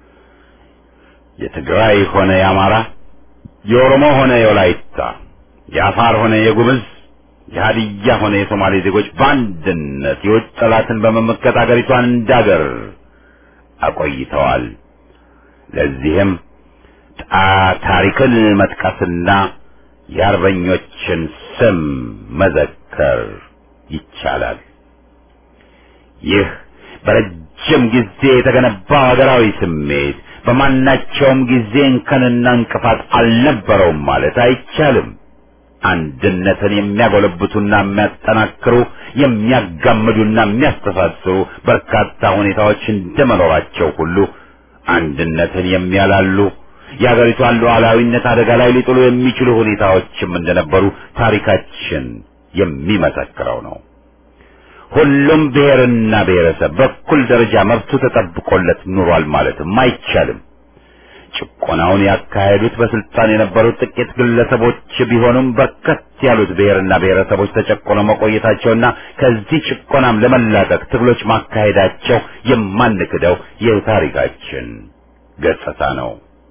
S1: የትግራይ ሆነ የአማራ፣ የኦሮሞ ሆነ የወላይታ፣ የአፋር ሆነ የጉምዝ፣ የሀዲያ ሆነ የሶማሌ ዜጎች በአንድነት የውጭ ጠላትን በመመከት አገሪቷን እንዳገር አቆይተዋል። ለዚህም ታሪክን መጥቀስና የአርበኞችን ስም መዘከር ይቻላል። ይህ በረጅም ጊዜ የተገነባው ሀገራዊ ስሜት በማናቸውም ጊዜ እንከንና እንቅፋት አልነበረውም ማለት አይቻልም። አንድነትን የሚያጎለብቱና የሚያጠናክሩ የሚያጋምዱና የሚያስተሳስሩ በርካታ ሁኔታዎች እንደመኖራቸው ሁሉ አንድነትን የሚያላሉ የሀገሪቷን ሉዓላዊነት አደጋ ላይ ሊጥሉ የሚችሉ ሁኔታዎችም እንደነበሩ ታሪካችን የሚመሰክረው ነው። ሁሉም ብሔርና ብሔረሰብ በኩል ደረጃ መብቱ ተጠብቆለት ኑሯል ማለትም አይቻልም። ጭቆናውን ያካሄዱት በስልጣን የነበሩት ጥቂት ግለሰቦች ቢሆኑም በርከት ያሉት ብሔርና ብሔረሰቦች ተጨቆነው መቆየታቸውና ከዚህ ጭቆናም ለመላቀቅ ትግሎች ማካሄዳቸው የማንክደው የታሪካችን ገጽታ ነው።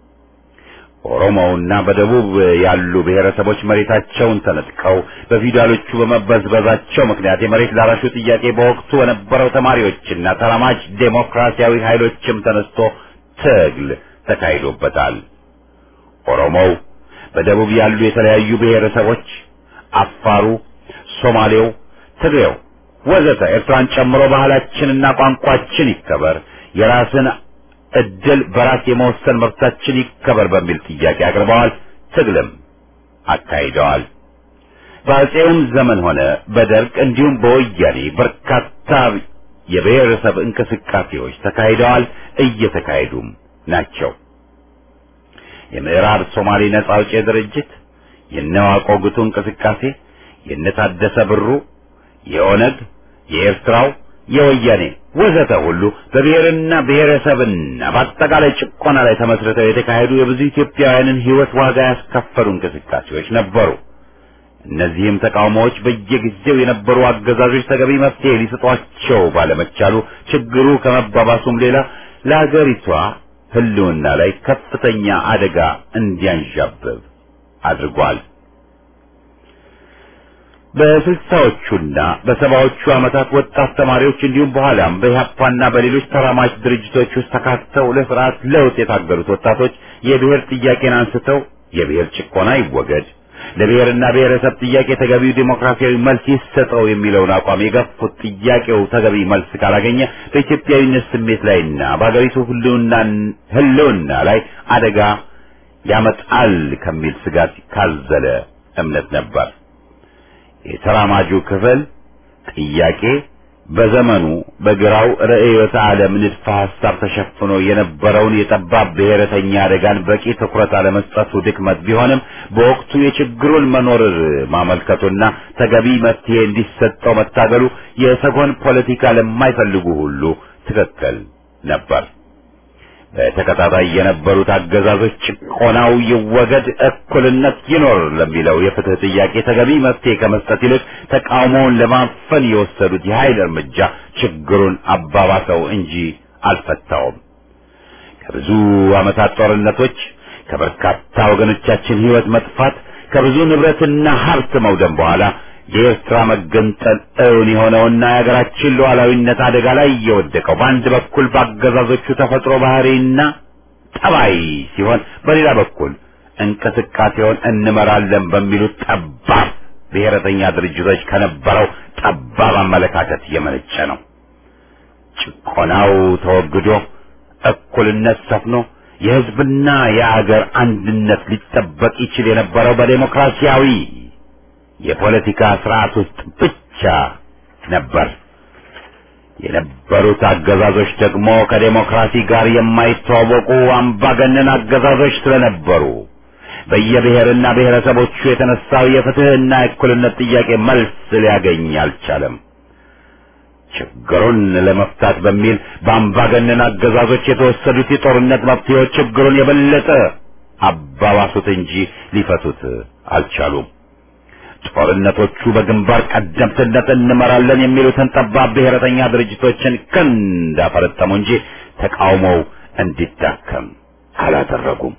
S1: ኦሮሞውና በደቡብ ያሉ ብሔረሰቦች መሬታቸውን ተነጥቀው በፊውዳሎቹ በመበዝበዛቸው ምክንያት የመሬት ላራሹ ጥያቄ በወቅቱ በነበረው ተማሪዎችና ተራማጅ ዴሞክራሲያዊ ኃይሎችም ተነስቶ ትግል ተካሂዶበታል። ኦሮሞው፣ በደቡብ ያሉ የተለያዩ ብሔረሰቦች፣ አፋሩ፣ ሶማሌው፣ ትግሬው ወዘተ ኤርትራን ጨምሮ ባህላችንና ቋንቋችን ይከበር፣ የራስን እድል በራስ የመወሰን መብታችን ይከበር በሚል ጥያቄ አቅርበዋል። ትግልም አካሂደዋል። በአፄውም ዘመን ሆነ በደርግ እንዲሁም በወያኔ በርካታ የብሔረሰብ እንቅስቃሴዎች ተካሂደዋል፣ እየተካሄዱም ናቸው። የምዕራብ ሶማሌ ነጻ አውጪ ድርጅት፣ የነዋቆ ጉቱ እንቅስቃሴ፣ የነታደሰ ብሩ፣ የኦነግ፣ የኤርትራው፣ የወያኔ ወዘተ ሁሉ በብሔርና ብሔረሰብና በአጠቃላይ ጭቆና ላይ ተመስርተው የተካሄዱ የብዙ ኢትዮጵያውያንን ሕይወት ዋጋ ያስከፈሉ እንቅስቃሴዎች ነበሩ። እነዚህም ተቃውሞዎች በየጊዜው የነበሩ አገዛዞች ተገቢ መፍትሄ ሊሰጧቸው ባለመቻሉ ችግሩ ከመባባሱም ሌላ ለአገሪቷ ሕልውና ላይ ከፍተኛ አደጋ እንዲያንዣብብ አድርጓል። በስልሳዎቹና በሰባዎቹ ዓመታት ወጣት ተማሪዎች እንዲሁም በኋላም በኢህአፓና በሌሎች ተራማጅ ድርጅቶች ውስጥ ተካተው ለስርዓት ለውጥ የታገሉት ወጣቶች የብሔር ጥያቄን አንስተው የብሔር ጭቆና ይወገድ፣ ለብሔርና ብሔረሰብ ጥያቄ ተገቢው ዴሞክራሲያዊ መልስ ይሰጠው የሚለውን አቋም የገፉት ጥያቄው ተገቢ መልስ ካላገኘ በኢትዮጵያዊነት ስሜት ላይና በሀገሪቱ ሕልውና ላይ አደጋ ያመጣል ከሚል ስጋት ካዘለ እምነት ነበር። የተራማጁ ክፍል ጥያቄ በዘመኑ በግራው ርዕዮተ ዓለም ንድፈ ሐሳብ ተሸፍኖ የነበረውን የጠባብ ብሔረተኛ አደጋን በቂ ትኩረት አለመስጠቱ ድክመት ቢሆንም በወቅቱ የችግሩን መኖር ማመልከቱና ተገቢ መፍትሄ እንዲሰጠው መታገሉ የሰጎን ፖለቲካ ለማይፈልጉ ሁሉ ትክክል ነበር። በተከታታይ የነበሩት አገዛዞች ጭቆናው ይወገድ፣ እኩልነት ይኖር ለሚለው የፍትህ ጥያቄ ተገቢ መፍትሄ ከመስጠት ይልቅ ተቃውሞውን ለማፈን የወሰዱት የኃይል እርምጃ ችግሩን አባባሰው እንጂ አልፈታውም። ከብዙ ዓመታት ጦርነቶች፣ ከበርካታ ወገኖቻችን ሕይወት መጥፋት፣ ከብዙ ንብረትና ሀብት መውደም በኋላ የኤርትራ መገንጠል እውን የሆነውና የሀገራችን ሉዓላዊነት አደጋ ላይ እየወደቀው በአንድ በኩል በአገዛዞቹ ተፈጥሮ ባህሪና ጠባይ ሲሆን፣ በሌላ በኩል እንቅስቃሴውን እንመራለን በሚሉት ጠባብ ብሔረተኛ ድርጅቶች ከነበረው ጠባብ አመለካከት የመነጨ ነው። ጭቆናው ተወግዶ እኩልነት ሰፍኖ የሕዝብና የአገር አንድነት ሊጠበቅ ይችል የነበረው በዴሞክራሲያዊ የፖለቲካ ስርዓት ውስጥ ብቻ ነበር። የነበሩት አገዛዞች ደግሞ ከዴሞክራሲ ጋር የማይተዋወቁ አምባገነን አገዛዞች ስለነበሩ በየብሔርና ብሔረሰቦቹ የተነሳው የፍትህና የእኩልነት ጥያቄ መልስ ሊያገኝ አልቻለም። ችግሩን ለመፍታት በሚል በአምባገነን አገዛዞች የተወሰዱት የጦርነት መፍትሄዎች ችግሩን የበለጠ አባባሱት እንጂ ሊፈቱት አልቻሉም። ጦርነቶቹ በግንባር ቀደምትነት እንመራለን የሚሉትን ጠባብ ብሔረተኛ ድርጅቶችን ክንድ አፈረጠሙ እንጂ ተቃውሞው እንዲዳከም አላደረጉም።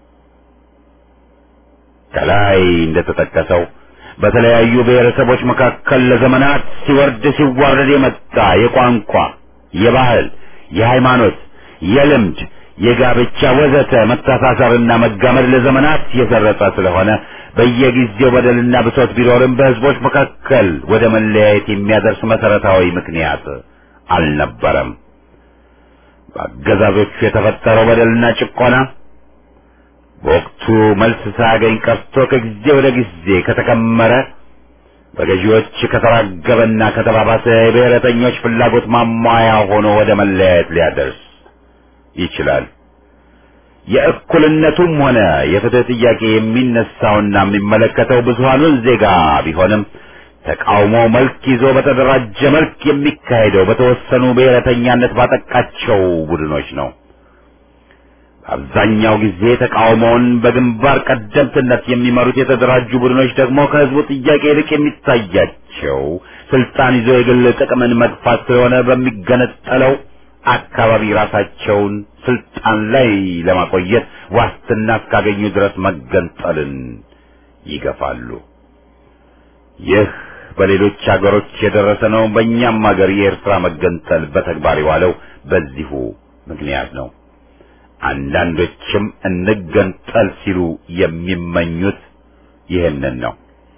S1: ከላይ እንደተጠቀሰው በተለያዩ ብሔረሰቦች መካከል ለዘመናት ሲወርድ ሲዋረድ የመጣ የቋንቋ፣ የባህል፣ የሃይማኖት፣ የልምድ፣ የጋብቻ ወዘተ መተሳሰርና መጋመድ ለዘመናት የሰረጸ ስለሆነ በየጊዜው በደልና ብሶት ቢኖርም በሕዝቦች መካከል ወደ መለያየት የሚያደርስ መሰረታዊ ምክንያት አልነበረም። በአገዛዞቹ የተፈጠረው በደልና ጭቆና በወቅቱ መልስ ሳያገኝ ቀርቶ ከጊዜ ወደ ጊዜ ከተከመረ በገዢዎች ከተራገበና ከተባባሰ የብሔረተኞች ፍላጎት ማሟያ ሆኖ ወደ መለያየት ሊያደርስ ይችላል። የእኩልነቱም ሆነ የፍትህ ጥያቄ የሚነሳውና የሚመለከተው ብዙሃኑን ዜጋ ቢሆንም ተቃውሞ መልክ ይዞ በተደራጀ መልክ የሚካሄደው በተወሰኑ ብሔረተኛነት ባጠቃቸው ቡድኖች ነው። አብዛኛው ጊዜ ተቃውሞውን በግንባር ቀደምትነት የሚመሩት የተደራጁ ቡድኖች ደግሞ ከህዝቡ ጥያቄ ይልቅ የሚታያቸው ስልጣን ይዞ የግል ጥቅምን መግፋት ስለሆነ በሚገነጠለው አካባቢ ራሳቸውን ስልጣን ላይ ለማቆየት ዋስትና እስካገኙ ድረስ መገንጠልን ይገፋሉ። ይህ በሌሎች ሀገሮች የደረሰ ነው። በእኛም ሀገር የኤርትራ መገንጠል በተግባር የዋለው በዚሁ ምክንያት ነው። አንዳንዶችም እንገንጠል ሲሉ የሚመኙት ይህንን ነው።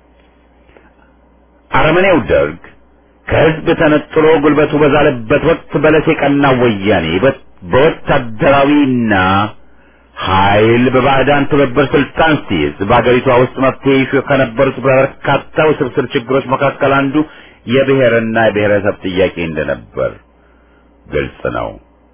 S1: አረመኔው ደርግ ከህዝብ ተነጥሎ ጉልበቱ በዛለበት ወቅት በለስ የቀናው ወያኔ በወታደራዊና ኃይል በባዕዳን ትብብር ስልጣን ሲይዝ በአገሪቷ ውስጥ መፍትሄ ይሹ ከነበሩት በርካታ ውስብስብ ችግሮች መካከል አንዱ የብሔርና የብሔረሰብ ጥያቄ እንደነበር ግልጽ ነው።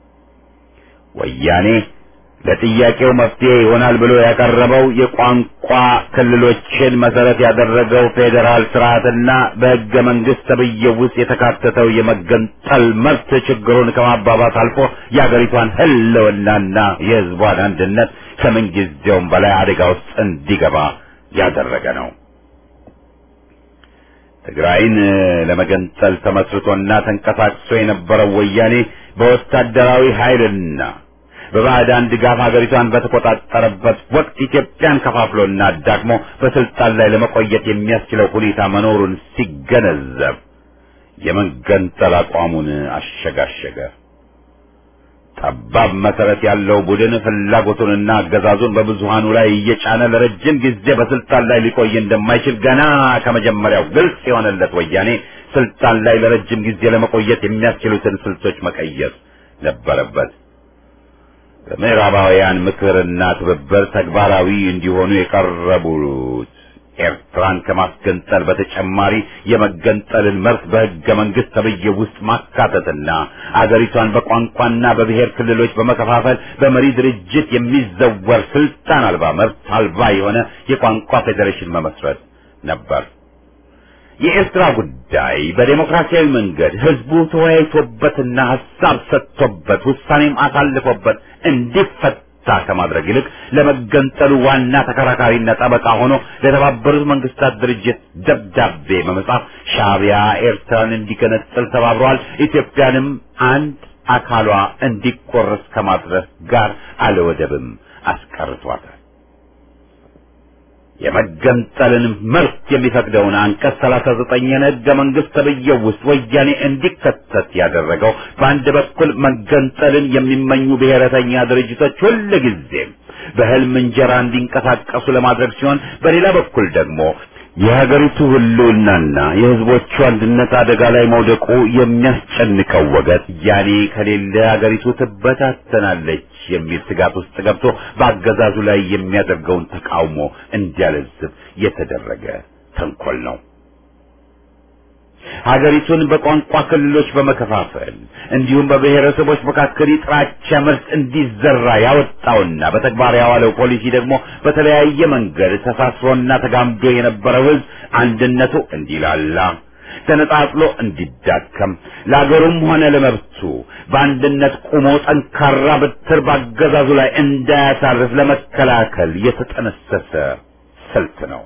S1: ወያኔ ለጥያቄው መፍትሄ ይሆናል ብሎ ያቀረበው የቋንቋ ክልሎችን መሰረት ያደረገው ፌዴራል ስርዓትና በሕገ መንግስት ተብዬው ውስጥ የተካተተው የመገንጠል መብት ችግሩን ከማባባስ አልፎ የአገሪቷን ሕልውናና የሕዝቧን አንድነት ከምንጊዜውም በላይ አደጋ ውስጥ እንዲገባ ያደረገ ነው። ትግራይን ለመገንጠል ተመስርቶና ተንቀሳቅሶ የነበረው ወያኔ በወታደራዊ ኃይልና በባዕዳን ድጋፍ ሀገሪቷን በተቆጣጠረበት ወቅት ኢትዮጵያን ከፋፍሎና አዳክሞ በስልጣን ላይ ለመቆየት የሚያስችለው ሁኔታ መኖሩን ሲገነዘብ የመገንጠል አቋሙን አሸጋሸገ። ጠባብ መሰረት ያለው ቡድን ፍላጎቱንና አገዛዙን በብዙሃኑ ላይ እየጫነ ለረጅም ጊዜ በስልጣን ላይ ሊቆይ እንደማይችል ገና ከመጀመሪያው ግልጽ የሆነለት ወያኔ ስልጣን ላይ ለረጅም ጊዜ ለመቆየት የሚያስችሉትን ስልቶች መቀየስ ነበረበት። በምዕራባውያን ምክርና ትብብር ተግባራዊ እንዲሆኑ የቀረቡት ኤርትራን ከማስገንጠል በተጨማሪ የመገንጠልን መብት በሕገ መንግስት ተብዬ ውስጥ ማካተትና አገሪቷን በቋንቋና በብሔር ክልሎች በመከፋፈል በመሪ ድርጅት የሚዘወር ስልጣን አልባ መብት አልባ የሆነ የቋንቋ ፌዴሬሽን መመስረት ነበር። የኤርትራ ጉዳይ በዴሞክራሲያዊ መንገድ ህዝቡ ተወያይቶበትና ሀሳብ ሰጥቶበት ውሳኔም አሳልፎበት እንዲፈታ ከማድረግ ይልቅ ለመገንጠሉ ዋና ተከራካሪና ጠበቃ ሆኖ ለተባበሩት መንግስታት ድርጅት ደብዳቤ በመጻፍ ሻዕቢያ ኤርትራን እንዲገነጥል ተባብረዋል፣ ኢትዮጵያንም አንድ አካሏ እንዲቆረስ ከማድረግ ጋር አለወደብም አስቀርቷታል። የመገንጠልን መብት የሚፈቅደውን አንቀጽ ሰላሳ ዘጠኝን ሕገ መንግሥት ተብዬው ውስጥ ወያኔ እንዲከተት ያደረገው በአንድ በኩል መገንጠልን የሚመኙ ብሔረተኛ ድርጅቶች ሁልጊዜም በህልም እንጀራ እንዲንቀሳቀሱ ለማድረግ ሲሆን፣ በሌላ በኩል ደግሞ የሀገሪቱ ህልውናና የህዝቦቹ አንድነት አደጋ ላይ መውደቁ የሚያስጨንቀው ወገን ያኔ ከሌለ ሀገሪቱ ትበታተናለች የሚል ስጋት ውስጥ ገብቶ በአገዛዙ ላይ የሚያደርገውን ተቃውሞ እንዲያለዝብ የተደረገ ተንኮል ነው። ሀገሪቱን በቋንቋ ክልሎች በመከፋፈል እንዲሁም በብሔረሰቦች መካከል የጥላቻ ምርት እንዲዘራ ያወጣውና በተግባር ያዋለው ፖሊሲ ደግሞ በተለያየ መንገድ ተሳስሮና ተጋምዶ የነበረው ህዝብ አንድነቱ እንዲላላ ተነጣጥሎ እንዲዳከም ለአገሩም ሆነ ለመብቱ በአንድነት ቆሞ ጠንካራ በትር ባገዛዙ ላይ እንዳያሳርፍ ለመከላከል የተጠነሰሰ ስልት ነው።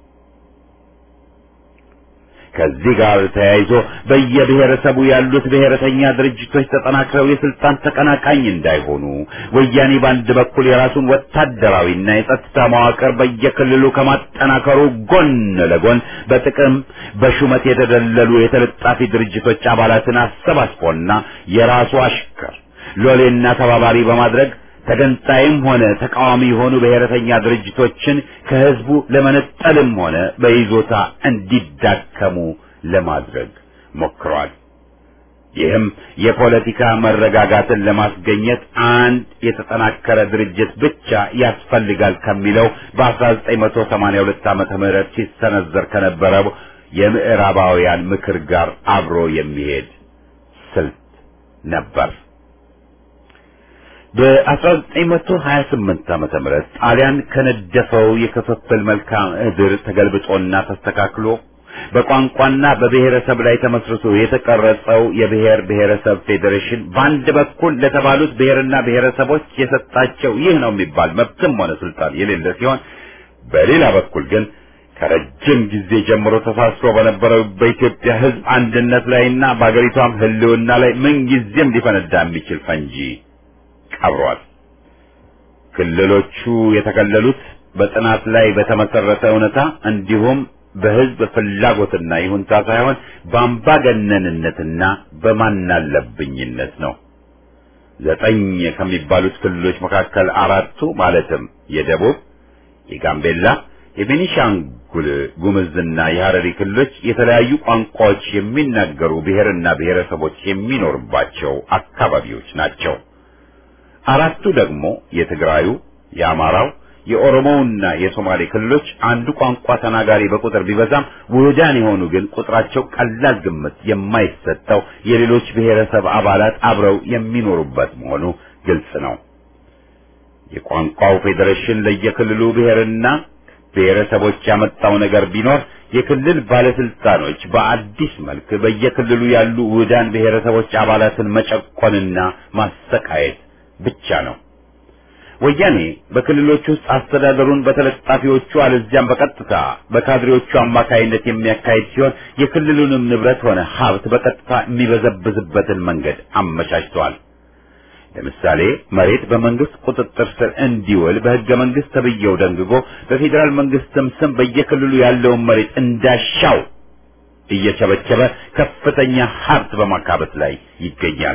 S1: ከዚህ ጋር ተያይዞ በየብሔረሰቡ ያሉት ብሔረተኛ ድርጅቶች ተጠናክረው የስልጣን ተቀናቃኝ እንዳይሆኑ ወያኔ በአንድ በኩል የራሱን ወታደራዊና የጸጥታ መዋቅር በየክልሉ ከማጠናከሩ ጎን ለጎን በጥቅም በሹመት የተደለሉ የተለጣፊ ድርጅቶች አባላትን አሰባስቦና የራሱ አሽከር ሎሌና ተባባሪ በማድረግ ተገንጣይም ሆነ ተቃዋሚ የሆኑ ብሔረተኛ ድርጅቶችን ከህዝቡ ለመነጠልም ሆነ በይዞታ እንዲዳከሙ ለማድረግ ሞክሯል። ይህም የፖለቲካ መረጋጋትን ለማስገኘት አንድ የተጠናከረ ድርጅት ብቻ ያስፈልጋል ከሚለው በ1982 ዓመተ ምህረት ሲሰነዘር ከነበረው የምዕራባውያን ምክር ጋር አብሮ የሚሄድ ስልት ነበር። በ1928 ዓመተ ምህረት ጣሊያን ከነደፈው የክፍፍል መልክዓ ምድር ተገልብጦና ተስተካክሎ በቋንቋና በብሔረሰብ ላይ ተመስርቶ የተቀረጸው የብሔር ብሔረሰብ ፌዴሬሽን በአንድ በኩል ለተባሉት ብሔርና ብሔረሰቦች የሰጣቸው ይህ ነው የሚባል መብትም ሆነ ስልጣን የሌለ ሲሆን በሌላ በኩል ግን ከረጅም ጊዜ ጀምሮ ተሳስሮ በነበረው በኢትዮጵያ ሕዝብ አንድነት ላይና በአገሪቷም ሕልውና ላይ ምንጊዜም ሊፈነዳ የሚችል ፈንጂ ቀብሯል። ክልሎቹ የተከለሉት በጥናት ላይ በተመሰረተ እውነታ እንዲሁም በህዝብ ፍላጎትና ይሁንታ ሳይሆን በአምባገነንነትና በማናለብኝነት ነው። ዘጠኝ ከሚባሉት ክልሎች መካከል አራቱ ማለትም የደቡብ፣ የጋምቤላ፣ የቤኒሻንጉል ጉምዝና የሐረሪ ክልሎች የተለያዩ ቋንቋዎች የሚናገሩ ብሔርና ብሔረሰቦች የሚኖርባቸው አካባቢዎች ናቸው። አራቱ ደግሞ የትግራዩ፣ የአማራው፣ የኦሮሞውና የሶማሌ ክልሎች አንዱ ቋንቋ ተናጋሪ በቁጥር ቢበዛም ውህዳን የሆኑ ግን ቁጥራቸው ቀላል ግምት የማይሰጠው የሌሎች ብሔረሰብ አባላት አብረው የሚኖሩበት መሆኑ ግልጽ ነው። የቋንቋው ፌዴሬሽን ለየክልሉ ብሔርና ብሔረሰቦች ያመጣው ነገር ቢኖር የክልል ባለስልጣኖች በአዲስ መልክ በየክልሉ ያሉ ውህዳን ብሔረሰቦች አባላትን መጨቆንና ማሰቃየት ብቻ ነው። ወያኔ በክልሎች ውስጥ አስተዳደሩን በተለጣፊዎቹ አለዚያም በቀጥታ በካድሬዎቹ አማካይነት የሚያካሂድ ሲሆን የክልሉንም ንብረት ሆነ ሀብት በቀጥታ የሚበዘብዝበትን መንገድ አመቻችተዋል። ለምሳሌ መሬት በመንግስት ቁጥጥር ስር እንዲውል በሕገ መንግስት ተብዬው ደንግጎ በፌዴራል መንግስትም ስም በየክልሉ ያለውን መሬት እንዳሻው እየቸበቸበ ከፍተኛ ሀብት በማካበት ላይ ይገኛል።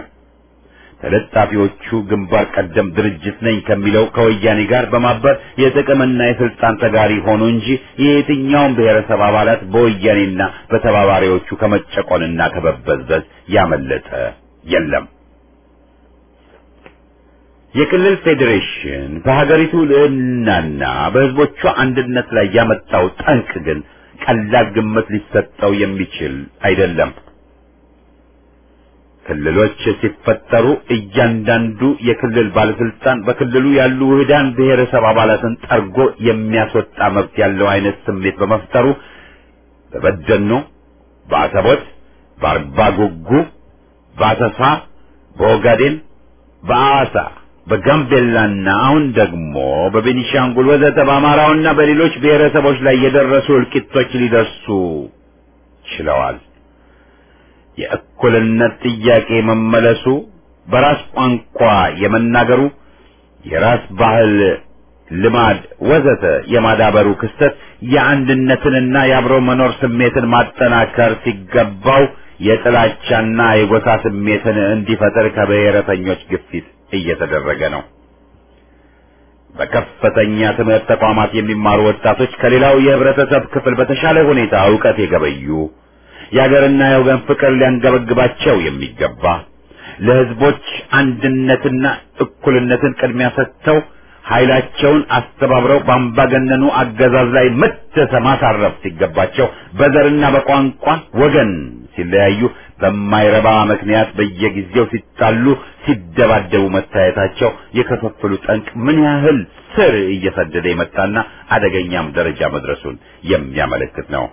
S1: ተለጣፊዎቹ ግንባር ቀደም ድርጅት ነኝ ከሚለው ከወያኔ ጋር በማበር የጥቅምና የስልጣን ተጋሪ ሆኑ እንጂ የየትኛውም ብሔረሰብ አባላት በወያኔና በተባባሪዎቹ ከመጨቆንና ከመበዝበዝ ያመለጠ የለም። የክልል ፌዴሬሽን በሀገሪቱ ልዕልናና በሕዝቦቿ አንድነት ላይ ያመጣው ጠንቅ ግን ቀላል ግምት ሊሰጠው የሚችል አይደለም። ክልሎች ሲፈጠሩ እያንዳንዱ የክልል ባለስልጣን በክልሉ ያሉ ውህዳን ብሔረሰብ አባላትን ጠርጎ የሚያስወጣ መብት ያለው አይነት ስሜት በመፍጠሩ በበደኖ፣ በአሰቦት፣ በአርባ ጉጉ፣ በአሰሳ፣ በኦጋዴን፣ በአዋሳ፣ በጋምቤላና አሁን ደግሞ በቤኒሻንጉል ወዘተ በአማራውና በሌሎች ብሔረሰቦች ላይ የደረሱ እልቂቶች ሊደርሱ ችለዋል። የእኩልነት ጥያቄ መመለሱ፣ በራስ ቋንቋ የመናገሩ፣ የራስ ባህል ልማድ ወዘተ የማዳበሩ ክስተት የአንድነትንና የአብሮ መኖር ስሜትን ማጠናከር ሲገባው የጥላቻና የጎሳ ስሜትን እንዲፈጠር ከብሔረተኞች ግፊት እየተደረገ ነው። በከፍተኛ ትምህርት ተቋማት የሚማሩ ወጣቶች ከሌላው የህብረተሰብ ክፍል በተሻለ ሁኔታ ዕውቀት የገበዩ የአገርና የወገን ፍቅር ሊያንገበግባቸው የሚገባ ለህዝቦች አንድነትና እኩልነትን ቅድሚያ ሰጥተው ኃይላቸውን አስተባብረው በአምባገነኑ አገዛዝ ላይ ምት ማሳረፍ ሲገባቸው በዘርና በቋንቋ ወገን ሲለያዩ በማይረባ ምክንያት በየጊዜው ሲጣሉ፣ ሲደባደቡ መታየታቸው የክፍፍሉ ጠንቅ ምን ያህል ስር እየሰደደ የመጣና አደገኛም ደረጃ መድረሱን የሚያመለክት ነው።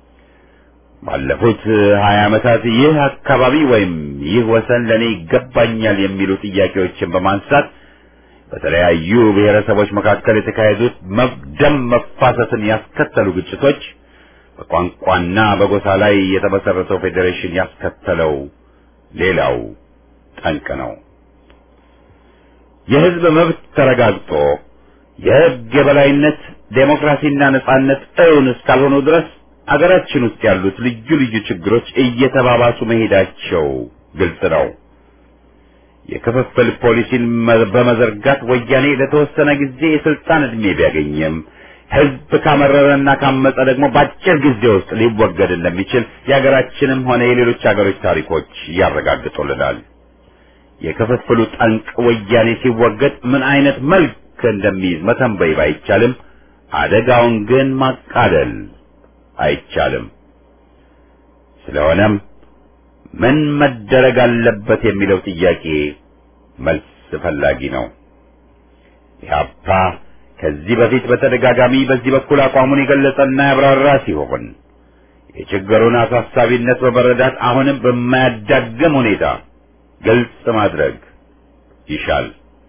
S1: ባለፉት ሀያ ዓመታት ይህ አካባቢ ወይም ይህ ወሰን ለኔ ይገባኛል የሚሉ ጥያቄዎችን በማንሳት በተለያዩ ብሔረሰቦች መካከል የተካሄዱት ደም መፋሰስን ያስከተሉ ግጭቶች በቋንቋና በጎሳ ላይ የተመሰረተው ፌዴሬሽን ያስከተለው ሌላው ጠንቅ ነው። የህዝብ መብት ተረጋግጦ የህግ የበላይነት ዴሞክራሲና ነጻነት እውን እስካልሆኑ ድረስ አገራችን ውስጥ ያሉት ልዩ ልዩ ችግሮች እየተባባሱ መሄዳቸው ግልጽ ነው። የክፍፍል ፖሊሲን በመዘርጋት ወያኔ ለተወሰነ ጊዜ የስልጣን ዕድሜ ቢያገኝም ህዝብ ካመረረና ካመፀ ደግሞ በአጭር ጊዜ ውስጥ ሊወገድ እንደሚችል የሀገራችንም ሆነ የሌሎች ሀገሮች ታሪኮች ያረጋግጡልናል። የክፍፍሉ ጠንቅ ወያኔ ሲወገድ ምን አይነት መልክ እንደሚይዝ መተንበይ ባይቻልም አደጋውን ግን ማቃለል አይቻልም። ስለሆነም ምን መደረግ አለበት የሚለው ጥያቄ መልስ ፈላጊ ነው። ኢህአፓ ከዚህ በፊት በተደጋጋሚ በዚህ በኩል አቋሙን የገለጸና ያብራራ ሲሆን የችግሩን አሳሳቢነት በመረዳት አሁንም በማያዳግም ሁኔታ ግልጽ ማድረግ ይሻል።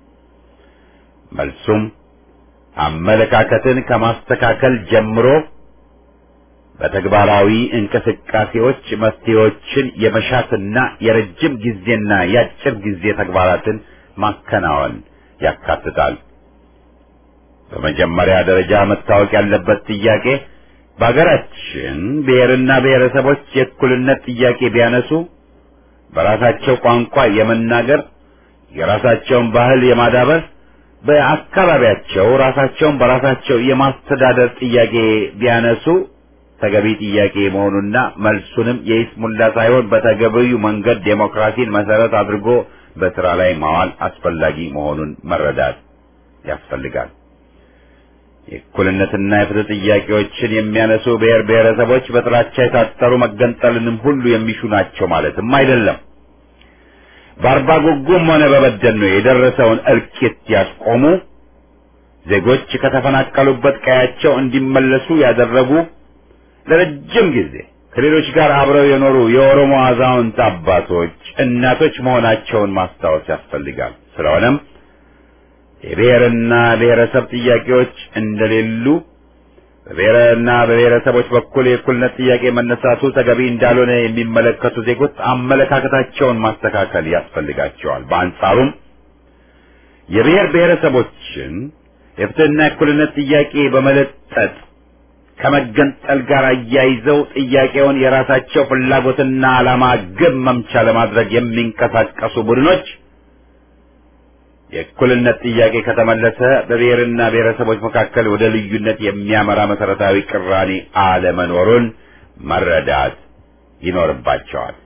S1: መልሱም አመለካከትን ከማስተካከል ጀምሮ በተግባራዊ እንቅስቃሴዎች መፍትሄዎችን የመሻትና የረጅም ጊዜና የአጭር ጊዜ ተግባራትን ማከናወን ያካትታል። በመጀመሪያ ደረጃ መታወቅ ያለበት ጥያቄ በሀገራችን ብሔርና ብሔረሰቦች የእኩልነት ጥያቄ ቢያነሱ በራሳቸው ቋንቋ የመናገር የራሳቸውን ባህል የማዳበር በአካባቢያቸው ራሳቸውን በራሳቸው የማስተዳደር ጥያቄ ቢያነሱ ተገቢ ጥያቄ መሆኑና መልሱንም የይስሙላ ሳይሆን በተገቢው መንገድ ዴሞክራሲን መሰረት አድርጎ በስራ ላይ ማዋል አስፈላጊ መሆኑን መረዳት ያስፈልጋል። የእኩልነትና የፍትህ ጥያቄዎችን የሚያነሱ ብሔር ብሔረሰቦች በጥላቻ የታጠሩ መገንጠልንም ሁሉ የሚሹ ናቸው ማለትም አይደለም። በአርባ ጉጉም ሆነ በበደን ነው የደረሰውን እልቂት ያስቆሙ፣ ዜጎች ከተፈናቀሉበት ቀያቸው እንዲመለሱ ያደረጉ፣ ለረጅም ጊዜ ከሌሎች ጋር አብረው የኖሩ የኦሮሞ አዛውንት አባቶች፣ እናቶች መሆናቸውን ማስታወስ ያስፈልጋል። ስለሆነም የብሔርና ብሔረሰብ ጥያቄዎች እንደሌሉ በብሔርና በብሔረሰቦች በኩል የእኩልነት ጥያቄ መነሳቱ ተገቢ እንዳልሆነ የሚመለከቱ ዜጎች አመለካከታቸውን ማስተካከል ያስፈልጋቸዋል። በአንጻሩም የብሔር ብሔረሰቦችን የፍትህና የእኩልነት ጥያቄ በመለጠጥ ከመገንጠል ጋር አያይዘው ጥያቄውን የራሳቸው ፍላጎትና ዓላማ ግብ መምቻ ለማድረግ የሚንቀሳቀሱ ቡድኖች የእኩልነት ጥያቄ ከተመለሰ በብሔርና ብሔረሰቦች መካከል ወደ ልዩነት የሚያመራ መሰረታዊ ቅራኔ አለመኖሩን መረዳት ይኖርባቸዋል።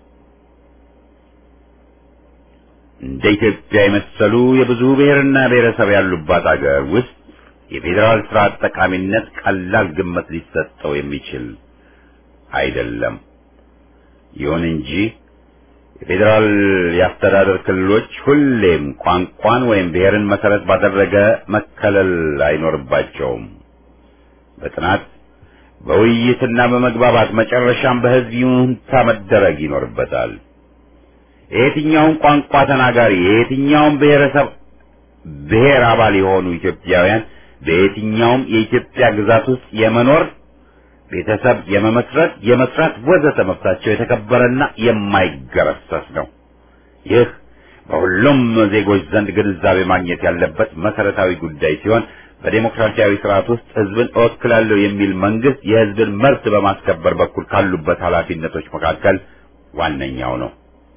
S1: እንደ ኢትዮጵያ የመሰሉ የብዙ ብሔርና ብሔረሰብ ያሉባት አገር ውስጥ የፌዴራል ስርዓት ጠቃሚነት ቀላል ግምት ሊሰጠው የሚችል አይደለም። ይሁን እንጂ የፌዴራል የአስተዳደር ክልሎች ሁሌም ቋንቋን ወይም ብሔርን መሰረት ባደረገ መከለል አይኖርባቸውም። በጥናት በውይይትና በመግባባት መጨረሻም በሕዝብ ይሁንታ መደረግ ይኖርበታል። የየትኛውም ቋንቋ ተናጋሪ የየትኛውም ብሔረሰብ ብሔር አባል የሆኑ ኢትዮጵያውያን በየትኛውም የኢትዮጵያ ግዛት ውስጥ የመኖር ቤተሰብ የመመስረት፣ የመስራት ወዘተ መብታቸው የተከበረና የማይገረሰስ ነው። ይህ በሁሉም ዜጎች ዘንድ ግንዛቤ ማግኘት ያለበት መሰረታዊ ጉዳይ ሲሆን በዴሞክራሲያዊ ስርዓት ውስጥ ህዝብን እወክላለሁ የሚል መንግስት የህዝብን መብት በማስከበር በኩል ካሉበት ኃላፊነቶች መካከል ዋነኛው ነው።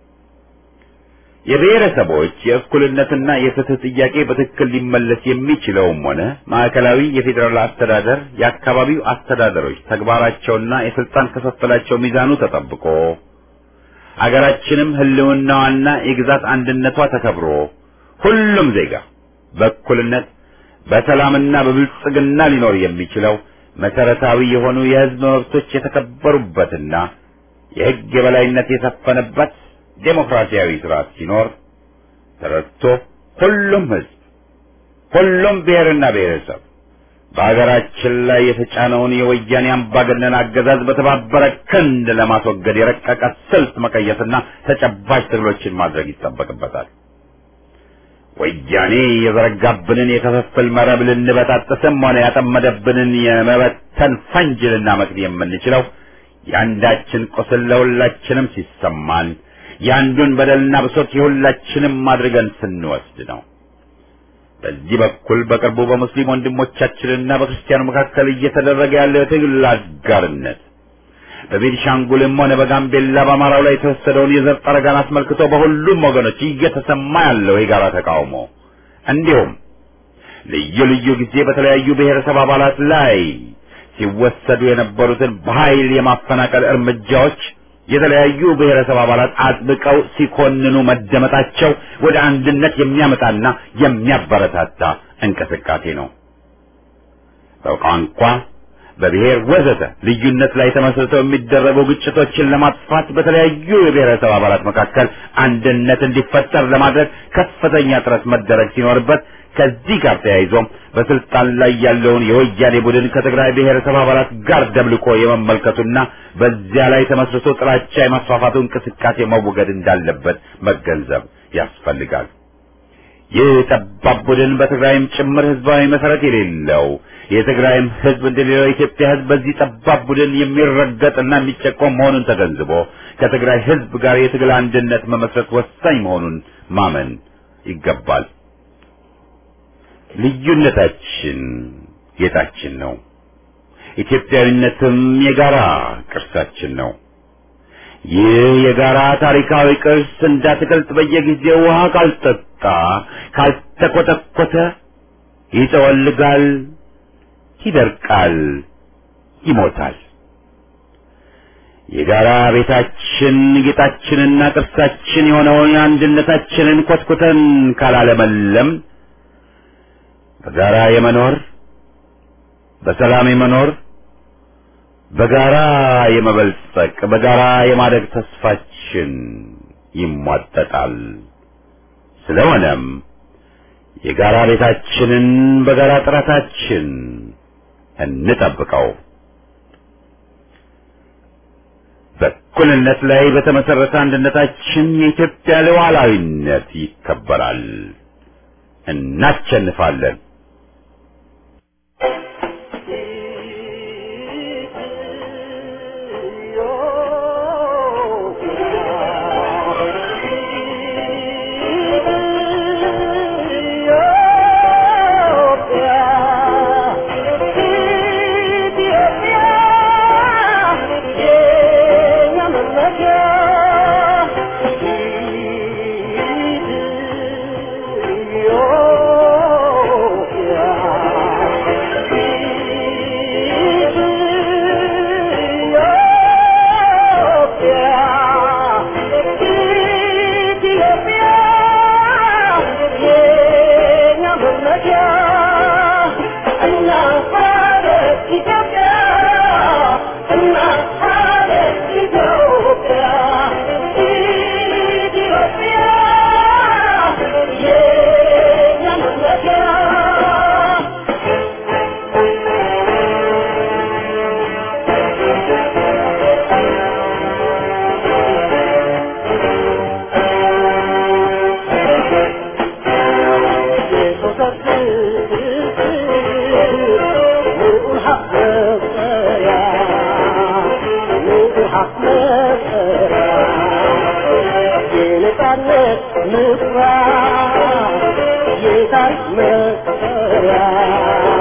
S1: የብሔረሰቦች የእኩልነትና የፍትህ ጥያቄ በትክክል ሊመለስ የሚችለውም ሆነ ማዕከላዊ የፌዴራል አስተዳደር የአካባቢው አስተዳደሮች ተግባራቸውና የስልጣን ክፍፍላቸው ሚዛኑ ተጠብቆ አገራችንም ህልውናዋና የግዛት አንድነቷ ተከብሮ ሁሉም ዜጋ በእኩልነት በሰላምና በብልጽግና ሊኖር የሚችለው መሰረታዊ የሆኑ የህዝብ መብቶች የተከበሩበትና የህግ የበላይነት የሰፈነበት ዴሞክራሲያዊ ስርዓት ሲኖር ተረድቶ ሁሉም ህዝብ ሁሉም ብሔርና ብሔረሰብ በሀገራችን ላይ የተጫነውን የወያኔ አምባገነን አገዛዝ በተባበረ ክንድ ለማስወገድ የረቀቀ ስልት መቀየስና ተጨባጭ ትግሎችን ማድረግ ይጠበቅበታል። ወያኔ የዘረጋብንን የክፍፍል መረብ ልንበጣጥስም ሆነ ያጠመደብንን የመበተን ፈንጅ ልናመክን የምንችለው የአንዳችን ቁስል ለሁላችንም ሲሰማን የአንዱን በደልና ብሶት የሁላችንም አድርገን ስንወስድ ነው። በዚህ በኩል በቅርቡ በሙስሊም ወንድሞቻችንና በክርስቲያኑ መካከል እየተደረገ ያለው የትግል አጋርነት በቤኒሻንጉልም ሆነ በጋምቤላ በአማራው ላይ የተወሰደውን የዘር ጠረጋን አስመልክቶ በሁሉም ወገኖች እየተሰማ ያለው የጋራ ተቃውሞ እንዲሁም ልዩ ልዩ ጊዜ በተለያዩ ብሔረሰብ አባላት ላይ ሲወሰዱ የነበሩትን በኃይል የማፈናቀል እርምጃዎች የተለያዩ ብሔረሰብ አባላት አጥብቀው ሲኮንኑ መደመጣቸው ወደ አንድነት የሚያመጣና የሚያበረታታ እንቅስቃሴ ነው። በቋንቋ፣ በብሔር ወዘተ ልዩነት ላይ ተመስርተው የሚደረጉ ግጭቶችን ለማጥፋት በተለያዩ የብሔረሰብ አባላት መካከል አንድነት እንዲፈጠር ለማድረግ ከፍተኛ ጥረት መደረግ ሲኖርበት ከዚህ ጋር ተያይዞም በስልጣን ላይ ያለውን የወያኔ ቡድን ከትግራይ ብሔረሰብ አባላት ጋር ደብልቆ የመመልከቱና በዚያ ላይ ተመስርቶ ጥላቻ የማስፋፋቱ እንቅስቃሴ መወገድ እንዳለበት መገንዘብ ያስፈልጋል። ይህ ጠባብ ቡድን በትግራይም ጭምር ህዝባዊ መሰረት የሌለው የትግራይም ህዝብ እንደሌላው የኢትዮጵያ ህዝብ በዚህ ጠባብ ቡድን የሚረገጥና የሚጨቆም መሆኑን ተገንዝቦ ከትግራይ ህዝብ ጋር የትግል አንድነት መመስረት ወሳኝ መሆኑን ማመን ይገባል። ልዩነታችን ጌጣችን ነው። ኢትዮጵያዊነትም የጋራ ቅርሳችን ነው። ይህ የጋራ ታሪካዊ ቅርስ እንዳትቀልጥ በየጊዜው ውሃ ካልጠጣ ካልተኮተኮተ ይጠወልጋል፣ ይደርቃል፣ ይሞታል። የጋራ ቤታችን ጌጣችንና ቅርሳችን የሆነውን አንድነታችንን ኮትኩተን ካላለመለም በጋራ የመኖር በሰላም የመኖር በጋራ የመበልጸቅ በጋራ የማደግ ተስፋችን ይሟጠጣል። ስለሆነም የጋራ ቤታችንን በጋራ ጥረታችን እንጠብቀው። በእኩልነት ላይ በተመሰረተ አንድነታችን የኢትዮጵያ ሉዓላዊነት ይከበራል። እናሸንፋለን።
S3: የታሪክ መሰረት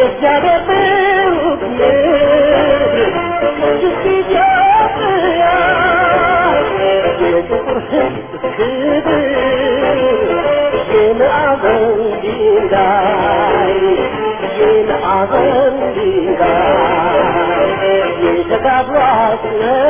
S3: Yeah.